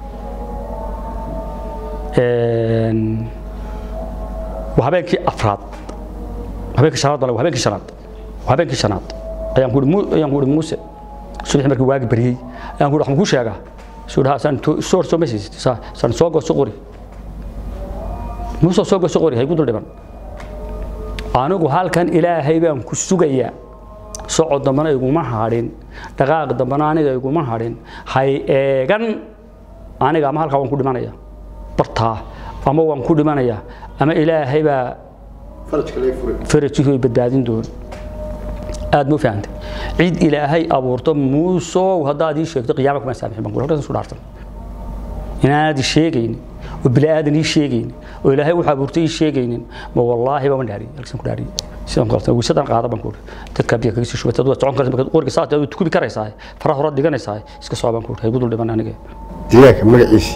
waa habeenkii afraad habeenkii shanaad baa habeenkii shanaad waa habeenkii shanaad ayaan ku ayaan ku muuse subaxii markii waagi bariyey ayaan ku waxaan ku sheegaa suu dhaha saan soor soo meesaysid saan soo gooso qori muuse soo gooso qori hay ku dul dhiban anigu halkan ilaahay baan ku sugayaa socod dambana iguma hadhin dhaqaaq dambana aniga iguma hadhin hay eegan aniga ama halkaa waan ku dhimanaya bartaa ama waan ku dhimanaya ama ilaahay baa farajka laga furay farajihii badbaadin doona aad ma fahantay cid ilaahay abuurto muusow haddaad ii sheegto qiyaama kuma saamixin baan ku halkaas isu dhaartan inaanad ii sheegaynin oo bilaadan ii sheegaynin oo ilaahay wuxuu abuurtay ii sheegaynin ma wallaahi baan dhaariyay halkaas ku dhaariyay sidaan ku qabtay wiisadan qaada baan ku uri dadka biyo kaga sii shubatay aduu socon karaysa markaad qoriga saad aad tukubi karaysaa faraha hore dhiganaysaa iska soo baan ku uri hay gudul dhiman aniga deegaanka magaciisi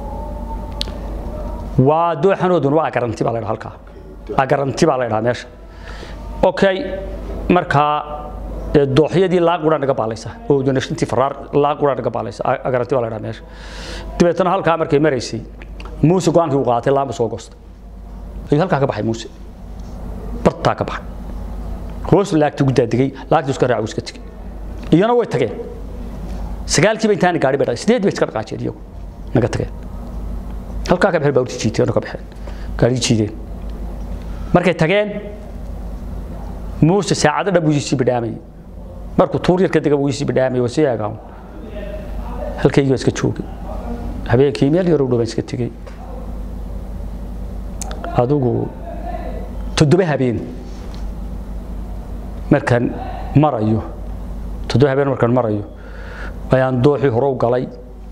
waa dooxanoodun waa garanti baa la dhaha halkaa waa garanti baa la dhaha meesha okay markaa dooxyadii laaqura naga baalaysa oo donashintii faraar laaqura naga baalaysa garanti baa la dhaha meesha dabeetana halkaa markay maraysay muuse go-aankii uu qaatay laamba soo goostay ayuu halkaa ka baxay muuse bartaa ka baxay hoos laagtii ugu daadegay laagtii iska raacu iska tegey iyana way tageen sagaalkiiba intaani gaari bay dhaqay sideed bay iska dhaqaajeen iyagu naga tageen halkaa ka baxeen baa urti jiiteen oo ka baxeen gaarigii jiideen markay tageen muuse saacado dhan buu isii bidhaamayay markuu tuur yar ka dega buu isii bidhaamayay waa sii eegaan halkaygii baa iska joogay habeenkii meel yaroo dhow baan iska tegey adigu toddoba habeen markaan marayo toddoba habeen markaan marayo ayaan dooxii hore u galay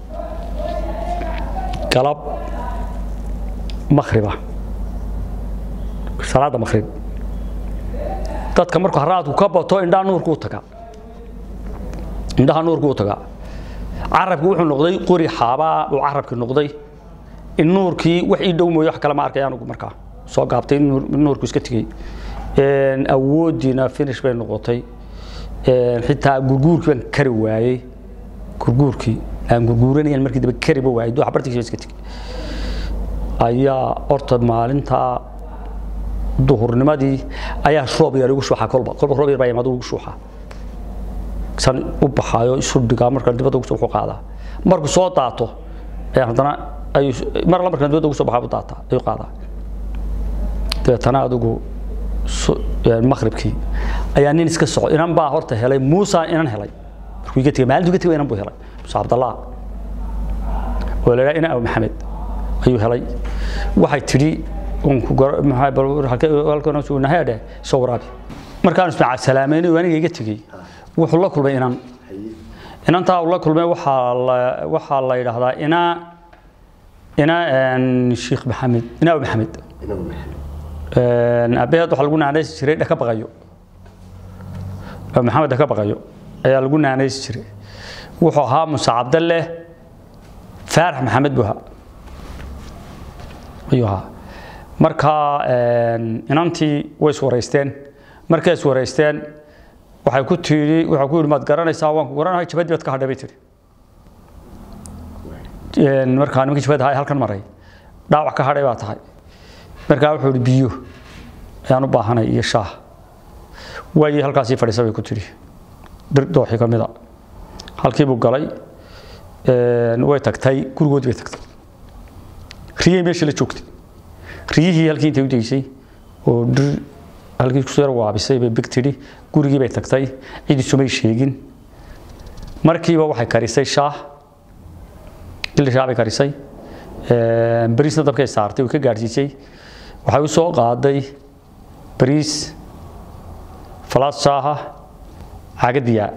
galab makhriba salaadda makhrib dadka markuu haraadku ka bato indhaha nuurku u tagaa indhaha nuurku u tagaa carabki wuxuu noqday qori xaabaa uu carabki noqday in nuurkii wax ii dhow mooyo wax kale ma arkay anugu markaa soo gaabtay in nuur- in nuurku iska tegey awoodiina finish bay noqotay xitaa gurguurkii baan kari waayey gurguurkii aan gurguuranayan markii dambe kariba waayey dooxa bartigiisa baan iska tegey ayaa horta maalintaa duhurnimadii ayaa roob yar igu shuuxa kolba kolba roob yar baa yimaado igu shuuxa san u baxaayo isu dhigaa markaan dibadda ugu soo wuxuu qaadaa markuu soo daato ayaan haddana ayuu mar alla markaan dibadda ugu soo baxaa u daataa ayuu qaadaa dabeetana adigu su- een, maqribkii ayaa nin iska soco inan baa horta helay muusa inan helay markuu iga tegay maalintuu iga tegay inan buu helay muuse cabdallah oo la yidhaha ina abu maxamed ayuu helay waxay tidhi uun ku gar- maxaa bal halkee- halkan suu nahay dheh soo waraabi markaan ismaaca salaameynay oo aniga iga tegey wuxuu la kulmay inan inantaa uu la kulmay waxaa la waxaa la yidhaahdaa ina ina een, sheekh maxamed ina abu maxamed aabbaheed waxaa lagu naanaysi jiray dhaka baqayo abu maxamed dhaka baqayo ayaa lagu naanaysi jiray wuxuu ahaa muuse cabdalle faarax maxamed buu ahaa ayuu ahaa marka een, inantii way iswaraysteen markay iswaraysteen waxay ku tihi waxay ku yidhi maad garanaysaa waan ku garanahay jabadii baad ka hadhay bay tihi Een, markaa nimankii jabada ahaa ee halkan maray dhaawac ka hadhay baa tahay markaa wuxuu yidhi biyo ayaan u baahanay iyo shaah waayii halkaasii fadhiisa bay ku tidhi dhir dooxii ka mida halkii buu galay een, way tagtay gurigoodii bay tagtay riyay meesha la joogtay riyihii halkii intay u daysay oo dhir halkii ku yar waabisay bay big tidhi gurigii bay tagtay cid isumay sheegin markiiba waxay karisay shaah dil shaah bay karisay een, bariisna dabkay saartay way ka gaadhsiisay waxay u soo qaaday bariis falaad shaaha caagadiyaa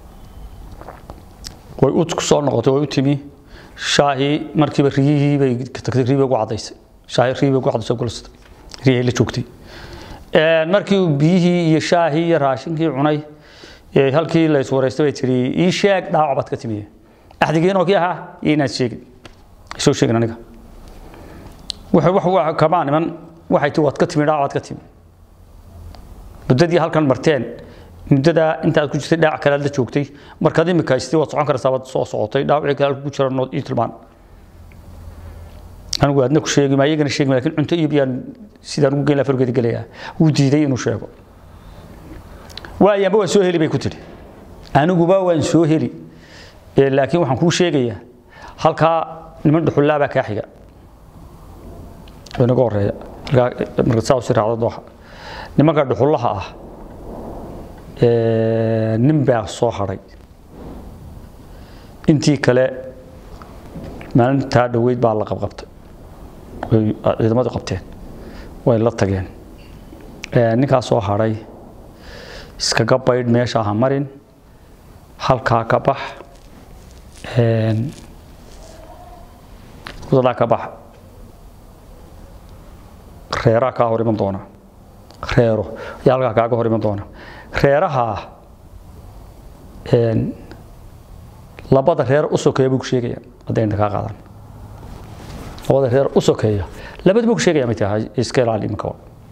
way u soo noqotay way u timi shaahii markiiba riyihii bay ka tagtay riyihii bay ugu cadaysay shaahii riyihii bay ugu cadaysay gulasatay riyihii la joogtay Een, markii uu biyihii iyo shaahii iyo raashinkii cunay ee halkii la iswaraystay bay tiri ii sheeg dhaawac baad ka timiye axdigiinoo kii ahaa iyo inaad sheegin soo sheegin aniga wuxuu wax wax kama niman waxay tii waad ka timi dhaawac waad ka timi muddadii halkan marteen muddadaa intaad ku jirtay dhaawac kale aad la joogtay markaad imika haystay waad socon karaysaa waad soo socotay dhaawacii kale halka ku jira nood ii tilmaan anigu aadna ku sheegi ma iyagana sheegi ma laakiin cunto iyo biyaan sidaan ugu geyn lahaa fargeeda gelayaa wuu diiday inuu sheego waayaanba waan soo heli bay ku tidhi aniguba waan soo heli Ee, laakiin waxaan kuu sheegayaa halkaa niman dhuxullaa baa kaa xiga oo inaga horeeya halkaa marka saa usi raacdo dooxa nimanka dhuxullaha ah ee, nin baa soo hadhay intii kale maalintaa dhoweyd baa la qabqabtay way ciidamadu qabteen way la tageen Ee, ninkaa soo hadhay iskaga baydh meesha ha marin halkaa ka bax Een, wadadaa ka bax reeraa kaa hor iman doona reero ayaa halkaa kaaga hor iman doona reeraha een, labada reer u sokeeya buu ku sheegayaan hadday inta kaa qaadan labada reer u sokeeya labada buu ku sheegaya may tahay iska ilaali iminka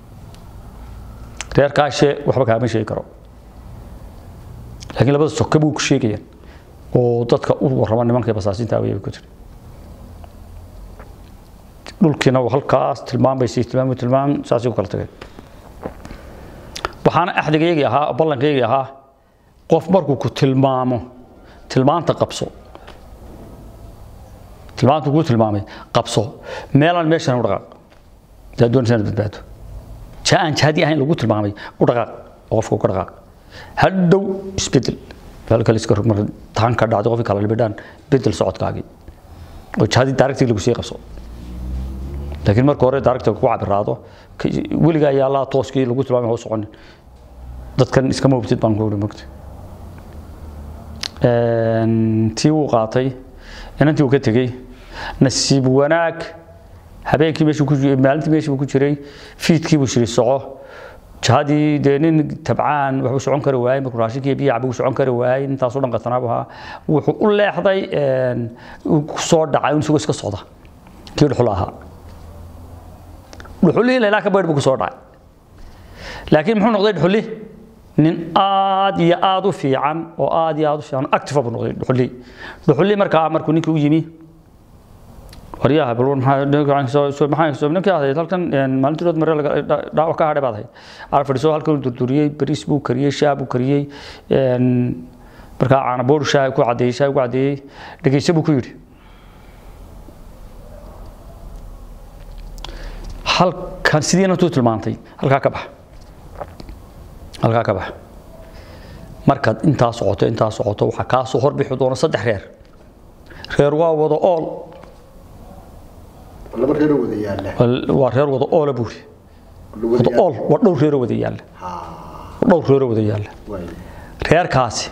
reer kaashe waxba kaama sheegi karo laakiin labada soke buu ku sheegayaan oo dadka u warrama nimankii basaasinta awaya ku jira dhulkiina uu halkaas tilmaamaysay tilmaam tilmaam saasay ku kala tageen waxaana axdigaygii ahaa ballankaygii ahaa qof markuu ku tilmaamo tilmaanta qabso tilmaantu kuu tilmaamay qabso meelaan meeshan u dhaqaaq daa doonaysa inaad badbaado jaa aan jaadi ahayn lagu tilmaamay u dhaqaaq oo qofka ka dhaqaaq hadhow isbedel halka iska rog marka taan ka dhacdo qofkii kala libidhaan bedel socodkaagii oo jaadi daaragtii lagu sii qabso laakiin marka hore director ku cabiraado weligaa ayaa laa tooskii lagu tilmaamay hoo soconin dadkan iskama hubtid baan ku uri mogta tii wuu qaatay inantii uu ka tegey nasiib wanaag habeenkii meeshuu ku maalintii meeshii buu ku jiray fiidkii buu shiri soco jahadii dee nin tabcaan waxbuu socon kari waayey markuu raashinkii biyo cabuu socon kari waayey intaasoo dhan qatanaabu ahaa wuxuu u leexday ku soo dhacay isagoo iska socda kii dhuxul ahaa dhuxulihii laylaa ka baydh buu ku soo dhacay laakiin muxuu noqday dhuxuli nin aad iyo aad u fiican oo aad iyo aad u fiican active buu noqday dhuxuli dhuxuli markaa markuu ninkii u yimi waryaha bal maxaa ninkii ahayd halkan maalintii rood mare dhaawac ka hadhay baad ahayd aar fadhiso halkan durduriyey bariis buu kariyey shaah buu kariyey markaa caanaboodhu shaah ku cadeeyey shaah ku cadeeyey dhegeyse buu ku yidhi halkan sidii inantuu tilmaantay halkaa ka bax halkaa ka bax markaad intaa socoto intaa socoto waxaa kaa soo horbixi doona saddex reer reer waa wada ool laba reeroo wada yaalla waa reer wada oola buuri wada ool waa dhowr reeroo wada yaalla waa dhowr reeroo wada yaalla reerkaasi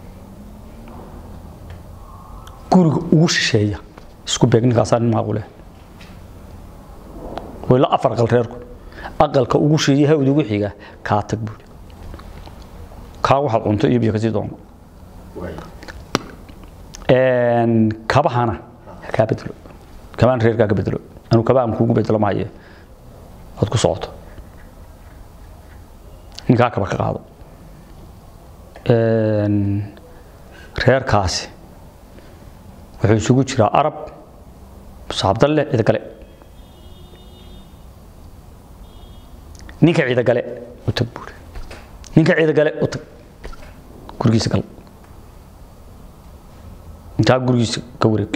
guriga ugu shisheeya isku beeg ninkaasaa nin maaqule wayla afar aqal reerku aqalka ugu shisheeya hawda ugu xiga kaa tag buuri kaa waxaad cunto iyo biyo kasii doono kabahana kaa bedelo kabaan reerkaa ka bedelo anuu kabaan kuugu bedelo mahaye ood ku socoto ninkaa kaba ka qaado reerkaasi wuxuu isugu jiraa arab saabdalle ciidagale ninka ciidagale u tag buuri ninka ciidagale u tag gurigiisa gal intaa gurigiisa ka wareeg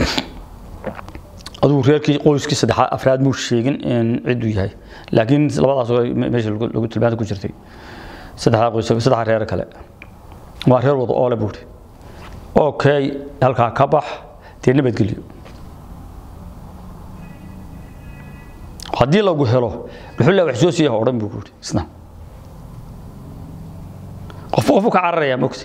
aduu reerkii qoyskii saddexaad afraad muu sheegin ciduu yahay laakiin labadaas meesha lagu tilmaanta ku jirtay saddexdaa qoys saddexdaa reer kale waa reer wada oole buuri okay halkaa ka bax dee nabadgelyo haddii lagu helo dhuxulla wax soo siiya odhan buu kuuri isna qofba qofuu ka cararayaa mogta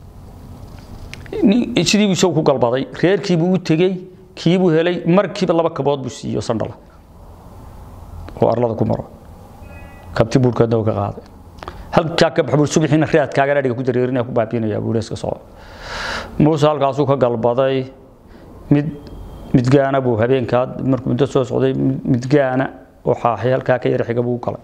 sidii buu isagu ku galbaday reerkiibuu u tegey kiibuu helay markiiba laba kabood buu siiyo sandhala oo arlada ku maro kabti buurkeedna uu ka qaaday halkaa ka bax buu subaxiina raadkaagana dhiga ku dareerinaya ku baabiinaya buu iska soo muuse halkaasuu ka galbaday mid midgaana buu habeenkaa markuu muddo soo socday midgaana oo xaaxay halkaa ka yara xiga buu galay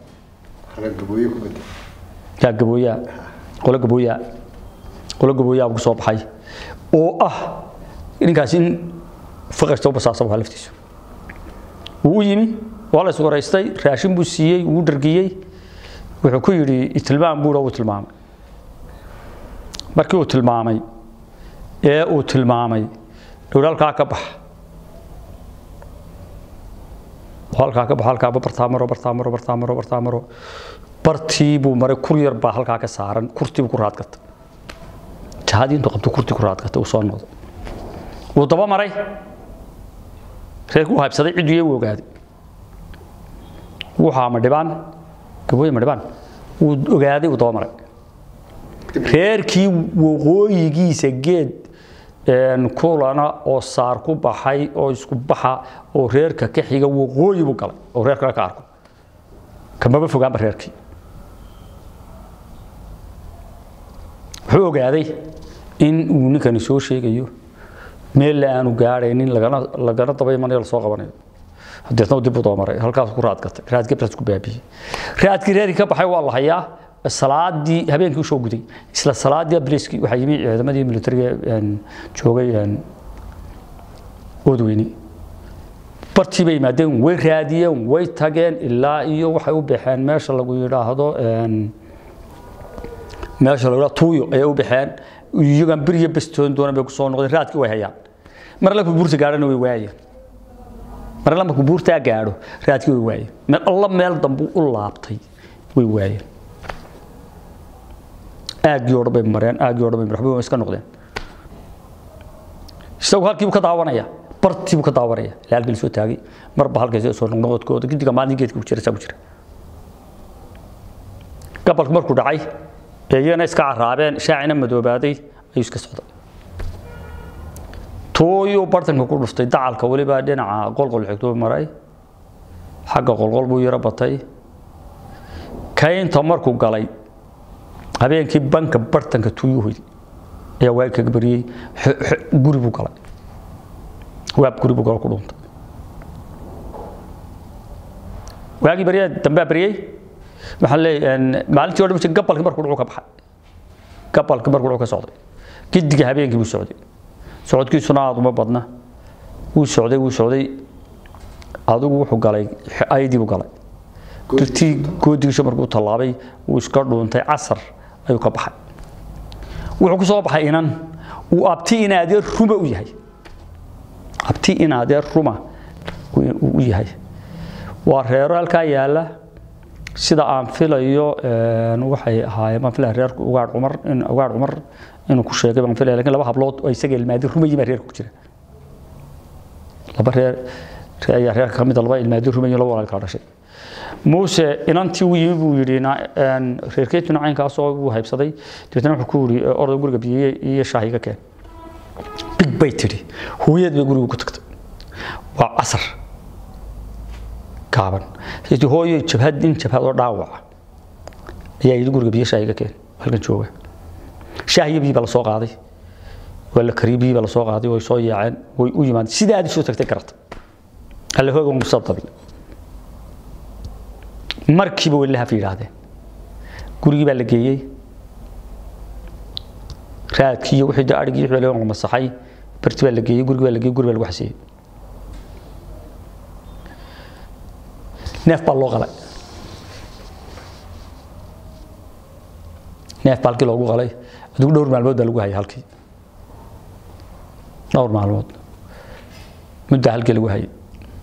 yaa gabooyaa qolo gabooyaa qolo gabooyaa buu soo baxay oo ah ninkaasi in faqashta u basaasa waa laftiisu wuu u yimi waa la iswaraystay raashin buu siiyey wuu dhargiyey wuxuu ku yidhi tilmaam buura uu tilmaamay markii uu tilmaamay ee uu tilmaamay dhowr halkaa ka bax halkaa ka bax halkaa bartaa maro bartaa maro bartaa maro bartaa maro bartii buu maray kur yar baa halkaa ka saaran kurtii buu ku raadgatay jahadii intuu qabto kurtii ku raadgatay uu soo noqday wuu daba maray reerkuu haybsaday cidduu iyagu ogaaday wuxaa ma dhibaan gabooye ma dhibaan wuu ogaaday wuu daba maray reerkii waqooyigiisa geed kulana oo saar ku baxay oo isku baxa oo reerka ka xiga waqooyi buu galay oo reerkana ka arko kamaba fogaanba reerkii wuxuu ogaaday in uu ninkani soo sheegayo meel aanu gaadhaynin lagana lagana daba imanayo lasoo qabanayo hadeetna dib u doomaray halkaas ku raadgatay raadgebtaas ku baabiyey raadkii reerkii ka baxay waa la hayaa salaadii habeenkii usoo guday isla salaadii abriskii waxaa yimi ciidamadii militariga joogay oodweyne bartii bay yimaadeen way raadiyeen way tageen ilaa iyo waxay u baxeen meesha lagu yidhaahdo meesha lagu yidhahdo tuuyo ayay u baxeen iyagan beriya bastoon doona bay kusoo noqdeen raadkii way hayaan mar alla buurta gaadhana way waayeen mar alla markuu buurtaa gaadho raadkii way waayeen meel alla meel dambu u laabtay way waayeen aaggii oo dhan bay mareen aaggii oo dhan bay waxba iska noqdeen isagu halkiibu ka daawanaya bartii buu ka daawanaya ilaa halkii lasoo taagay marba halkay soo noqnoqodkooda gidiga maalin geedka ku jira saa ku jira gabalku markuu dhacay ee iyagana iska caraabeen shaacina madoobaaday ayuu iska socday tooyuu bartanka ku dhuftay dacalka weliba dhinaca qolqol xigtuu maray xagga qolqol buu yaro batay kaynta markuu galay habeenkii banka bartanka tuuyuu hoyday ayaa waagi kaga bariyey guri buu galay waab guri buu galo ku dhuuntay waagii baryaa dambaa baryey waxaan leeyahay maalintii oo dhan gabalkii markuu dhucu ka baxay gabalkii markuu dhucu ka socday gidiga habeenkii buu socday socodkiisuna aad uma badna wuu socday wuu socday adigu wuxuu galay ayadii buu galay dirtii goodigiisa markuu tallaabay wuu iska dhuuntay casar ayuu ka baxay wuxuu ku soo baxay inan uu abti in adeer ruma u yahay abti in adeer ruma u yahay waa reero halkaa yaala sida aan filayo waxay ahaayeen baan filaya reerku ugaadh cumar in ugaadh cumar inuu ku sheegay baan filaya lakin laba hablood oo isaga ilmaadi rumayi baa reerka ku jira laba reer ayaa reerka ka mida laba ilmaadi rumayi laba walaal kala dhashay muuse inantii uu yimi buu yidhi reerkeetuna caynkaasoo uu haybsaday dabeetna wuxuu ku yidhi orday guriga biyiye iyo shaah iga keen big bay tidhi hooyad bay guriga ku tagtay waa casar gaaban sidii hooyo jabhad nin jabhad oo dhaawaca ayaa yidhi guriga biyo shaah iga keen halkan jooga shaah iyo biyi baa lasoo qaaday waa la kariyey biyi baa lasoo qaaday way soo yaaceen way u yimaadeen sidaa aad soo tagtay garata alle hooga musadabi markiiba way lahaf yidhaahdeen gurigii baa la geeyey raadkii iyo wixii adhigii wixii la masaxay barti baa la geeyey gurigii baa la geeyey guri baa lagu xasiyey neef baa loo qalay neef baa halkii loogu qalay adigu dhowr maalmood baa lagu hayay halkii dhowr maalmood muddaa halkii lagu hayay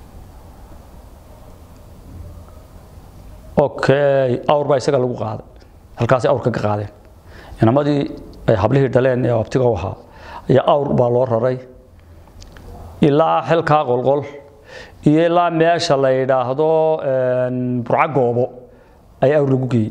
okay awr baa isaga lagu qaaday halkaasi awrka ka qaadeen inamadii ay hablihii dhaleen ee abtiga u ahaa ayaa awr baa loo raray ilaa xilkaa qolqol iyo ilaa meesha la yidhaahdo burca goobo ayaa awr lagu geeyey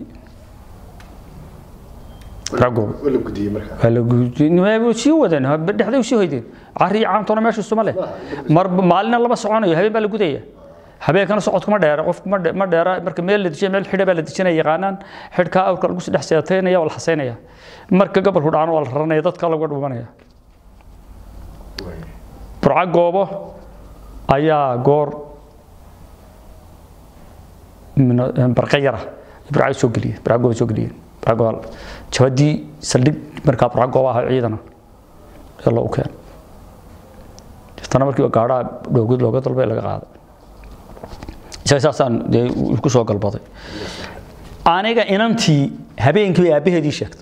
burca goobo waa la gudiyey sii wadeen dhexday sii hoydeen cari iyo caamtona meesha isuma leh mar maalina lama soconayo habeen baa la gudaya habeenkana socodkuma dheera qofku ma dheera marka meel la dejiya meel xidha baa la dejinaya yaqaanaan xidhkaa awrka lagu dhex seetaynaya waa la xasaynaya marka gobolku dhacana waa la raranaya dadka lagu dhumanaya burca goobo ayaa goor barqa yara burca soo geliyeen burca gooba soo geliyeen burca gooba jabadii saldhig markaa burca gooba ahaa ciidana ee loo keen tana markii gaadhaa dhoogid looga dalbay laga qaaday isaga saasaan dee ku soo galbaday aniga inantii habeenkii bay aabbaheedii sheegtay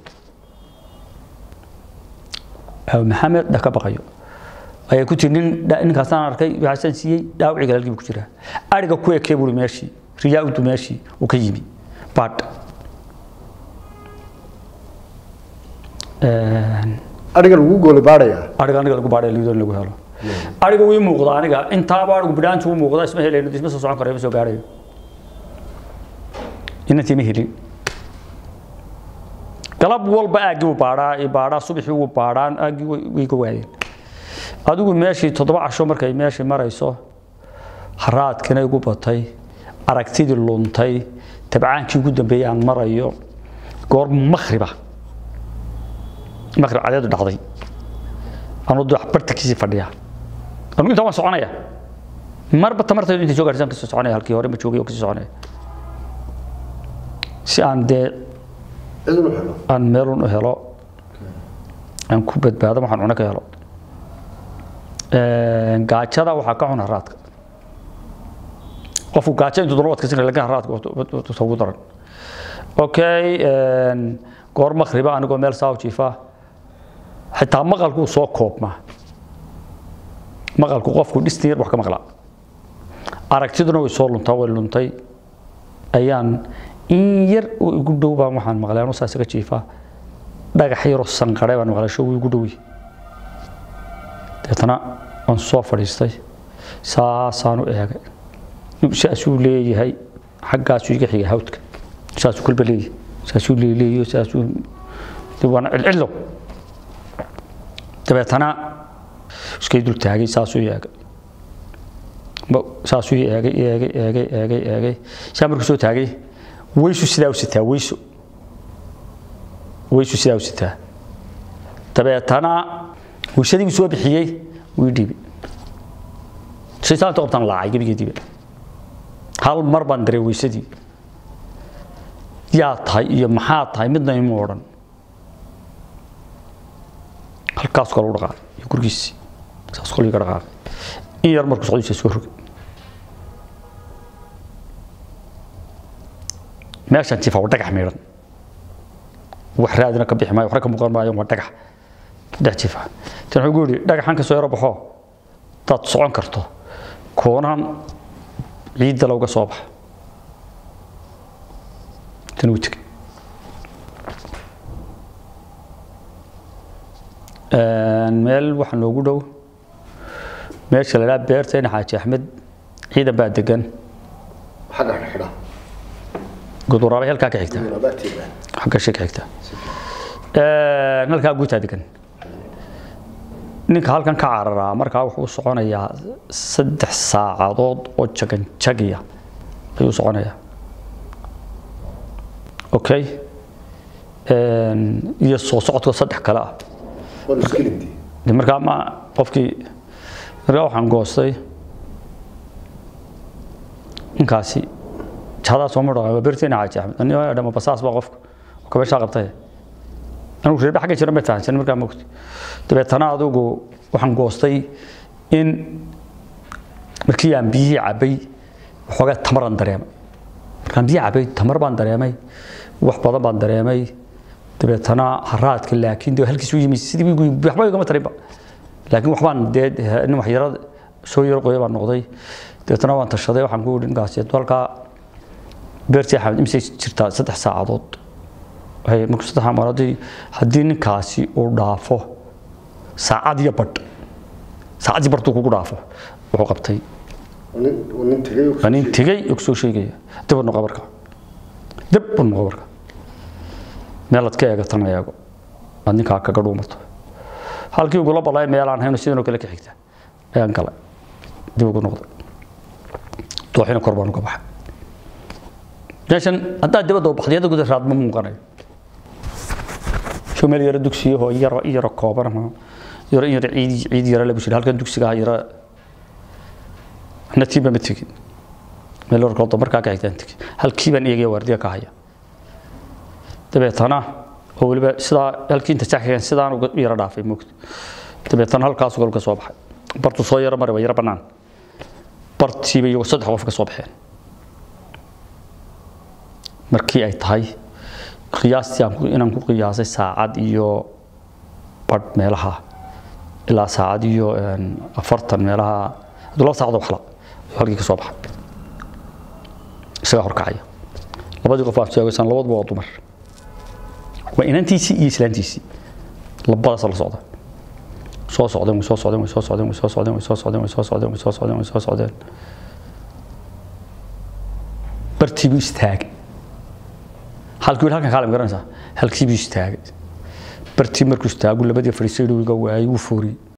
maxamed dhaka baqayo ayay ku tiri nin ninkaasaan arkay waxaasaan siiyey dhaawiciga halkii buu ku jiraa ariga ku ekee buuri meeshii riyaa udu meeshii uu ka yimi baadh ariga lagu gooli baadhaya ariga aniga lagu baadhaya liidoon lagu helo ariga wii muuqda aniga intaaba arigu bidhaantu u muuqda isma helayno isma soo socon karayo ma soo gaadhayo inantii ma helin galab walba aaggii wuu baadhaa baadhaa subaxii wuu baadhaan aaggii way ka waayeen adigu meeshii toddoba casho markay meeshii marayso haraadkina igu batay aragtidii luntay tabcaankii ugu dambeeyey aan marayo goor makriba makrib cadeedu dhacday anuu wax bartankiisii fadhiya anigu intaa waan soconaya marba tamartaydu intay soo gaarsan kasoo soconaya halkii hore ma joogay oo kasii soconaya si aan dee aan meelun u helo aan ku badbaado waxaan cuno ka helo gaajada waxaa ka xun haraadka qofku gaajo intuu doona wadkasin kara lakin haraadka ugu daran okay goor makriba anigoo meel saa u jiifa xitaa maqalkuu soo koobmaa maqalku qofku dhistin yar wax ka maqlaa aragtiduna way soo luntaa way luntay ayaan in yar oo igu dhow baan waxaan maqlay anuu saa isaga jiifaa dhagax yaroo sanqare baan maqlay show igu dhowi deetana aan soo fadhiistay saasaan u eegay saasuu leeyahay xaggaasuu iga xigay hawdka saasuu kolba leeyahay saasuu leeleeyo saasuu de waana cilcillow dabeetana iskay dul taagay saasuu eegay Ma- saasuu eegay eegay eegay eegay eegay saa markuu soo taagay weysu sidaa u sitaa weysu weysu sidaa u sitaa dabeetana weysadii buu soo bixiyey wii dhiibay saytaanta qabtaan laacay gebigeediiba hal mar baan daray weysadii yaa tahay iyo maxaa tahay midna imu odhan halkaas kale u dhaqaaqay iyo gurigiisii saas kale iga dhaqaaqay in yar markuu socdiisa soo rogay meeshaan jifa waa dhagax miidhan wax raadina ka bixi maayo waxna ka muuqan maayo waa dhagax dhex jifa tan wuxuu gu yidhi dhagaxan ka soo yaro baxo hadaad socon karto koonan ciidda looga soo baxa tan uu tegey meel waxaa noogu dhow meesha la dhaha beerteena xaaji axmed ciidan baa degan xagga xidha guduraabay halkaa ka xigta xagga shi ka xigta halkaa guutaa degan ninka halkan ka cararaa markaa wuxuu u soconayaa saddex saacadood oo jagan jagiya ayuu u soconayaa okay iyo soo socodka saddex kale ah waa muskilintii de markaa ma qofkii markaa waxaan goostay ninkaasi jahdaa soo madhaa waa berteena xaaji axmed ani waa dhama basaas baa qofka oo kabashaa qabtay anigu reerba xagga jira ma fahansan markaa mogti dabeetana adigu waxaan goostay in markii aan biyihii cabbay waxoogaa tamaraan dareemay markaan biyihi cabbay tamar baan dareemay wax badan baan dareemay dabeetana haraadka laakiin de halkiis u yimi sidii wiigu waxba igama tarinba laakiin waxbaan dee nin wax yara soo yaro qoya baan noqday dabeetana waan tashaday waxaan ku yidhi ninkaasi halkaa beertii axmed imisay jirtaa saddex saacadood waxay markuu saddex maalmoodii haddii ninkaasi uu dhaafo saacad iyo badh saacadii badh kugu dhaafo wuxuu qabtay nin tegay waa nin tegey oo kusoo sheegaya dib u noqo marka dib u noqo marka meelaad ka eegatana eego aad ninkaa kaga dhuumato halkii ugula balay meelaan hayno sidanoo kale ka xigta ayaan galay dib ugu noqday dooxina kor baan uga baxay meeshan haddaad dibadda u baxday adaguda raad ma muuqanayo soo meel yaro dugsiyahoo yaro yaro kooban ama yaro yaro ciid ciid yaro lagu jira halkan dugsiga yaro natiiba ma tegin meel warkooda markaa ka xigtaan tegin halkii baan eegaya waardiya ka haya dabeetana oo weliba sidaa halkii inta jaxkan sidaan uga yaro dhaafay moogta dabeetana halkaas golka soo baxay bartu soo yaro maray waa yaro bannaan bartiiba iyagoo saddex qof ka soo baxeen markii ay tahay qiyaastii aan ku- inaan ku qiyaasay saacad iyo badh meelaha ilaa saacad iyo een, afartan meelaha hadduu laba saacadoo waxla ayuu halkii ka soo baxay isagaa horkacaya labadii qof aad sheegaysaan labaduba waa dumar waa inantiisii iyo islaantiisii labadaas la socda soo socdeen way soo socdeen way soo socdeen way soo socdeen way soo socdeen way soo socdeen way soo socdeen way soo socdeen bartii buu istaagay halkii halkan kaale ma garanaysaa halkii buu istaagay bartii markuu istaagu labadii fadhiisay dhowga waayay wuu fooriyey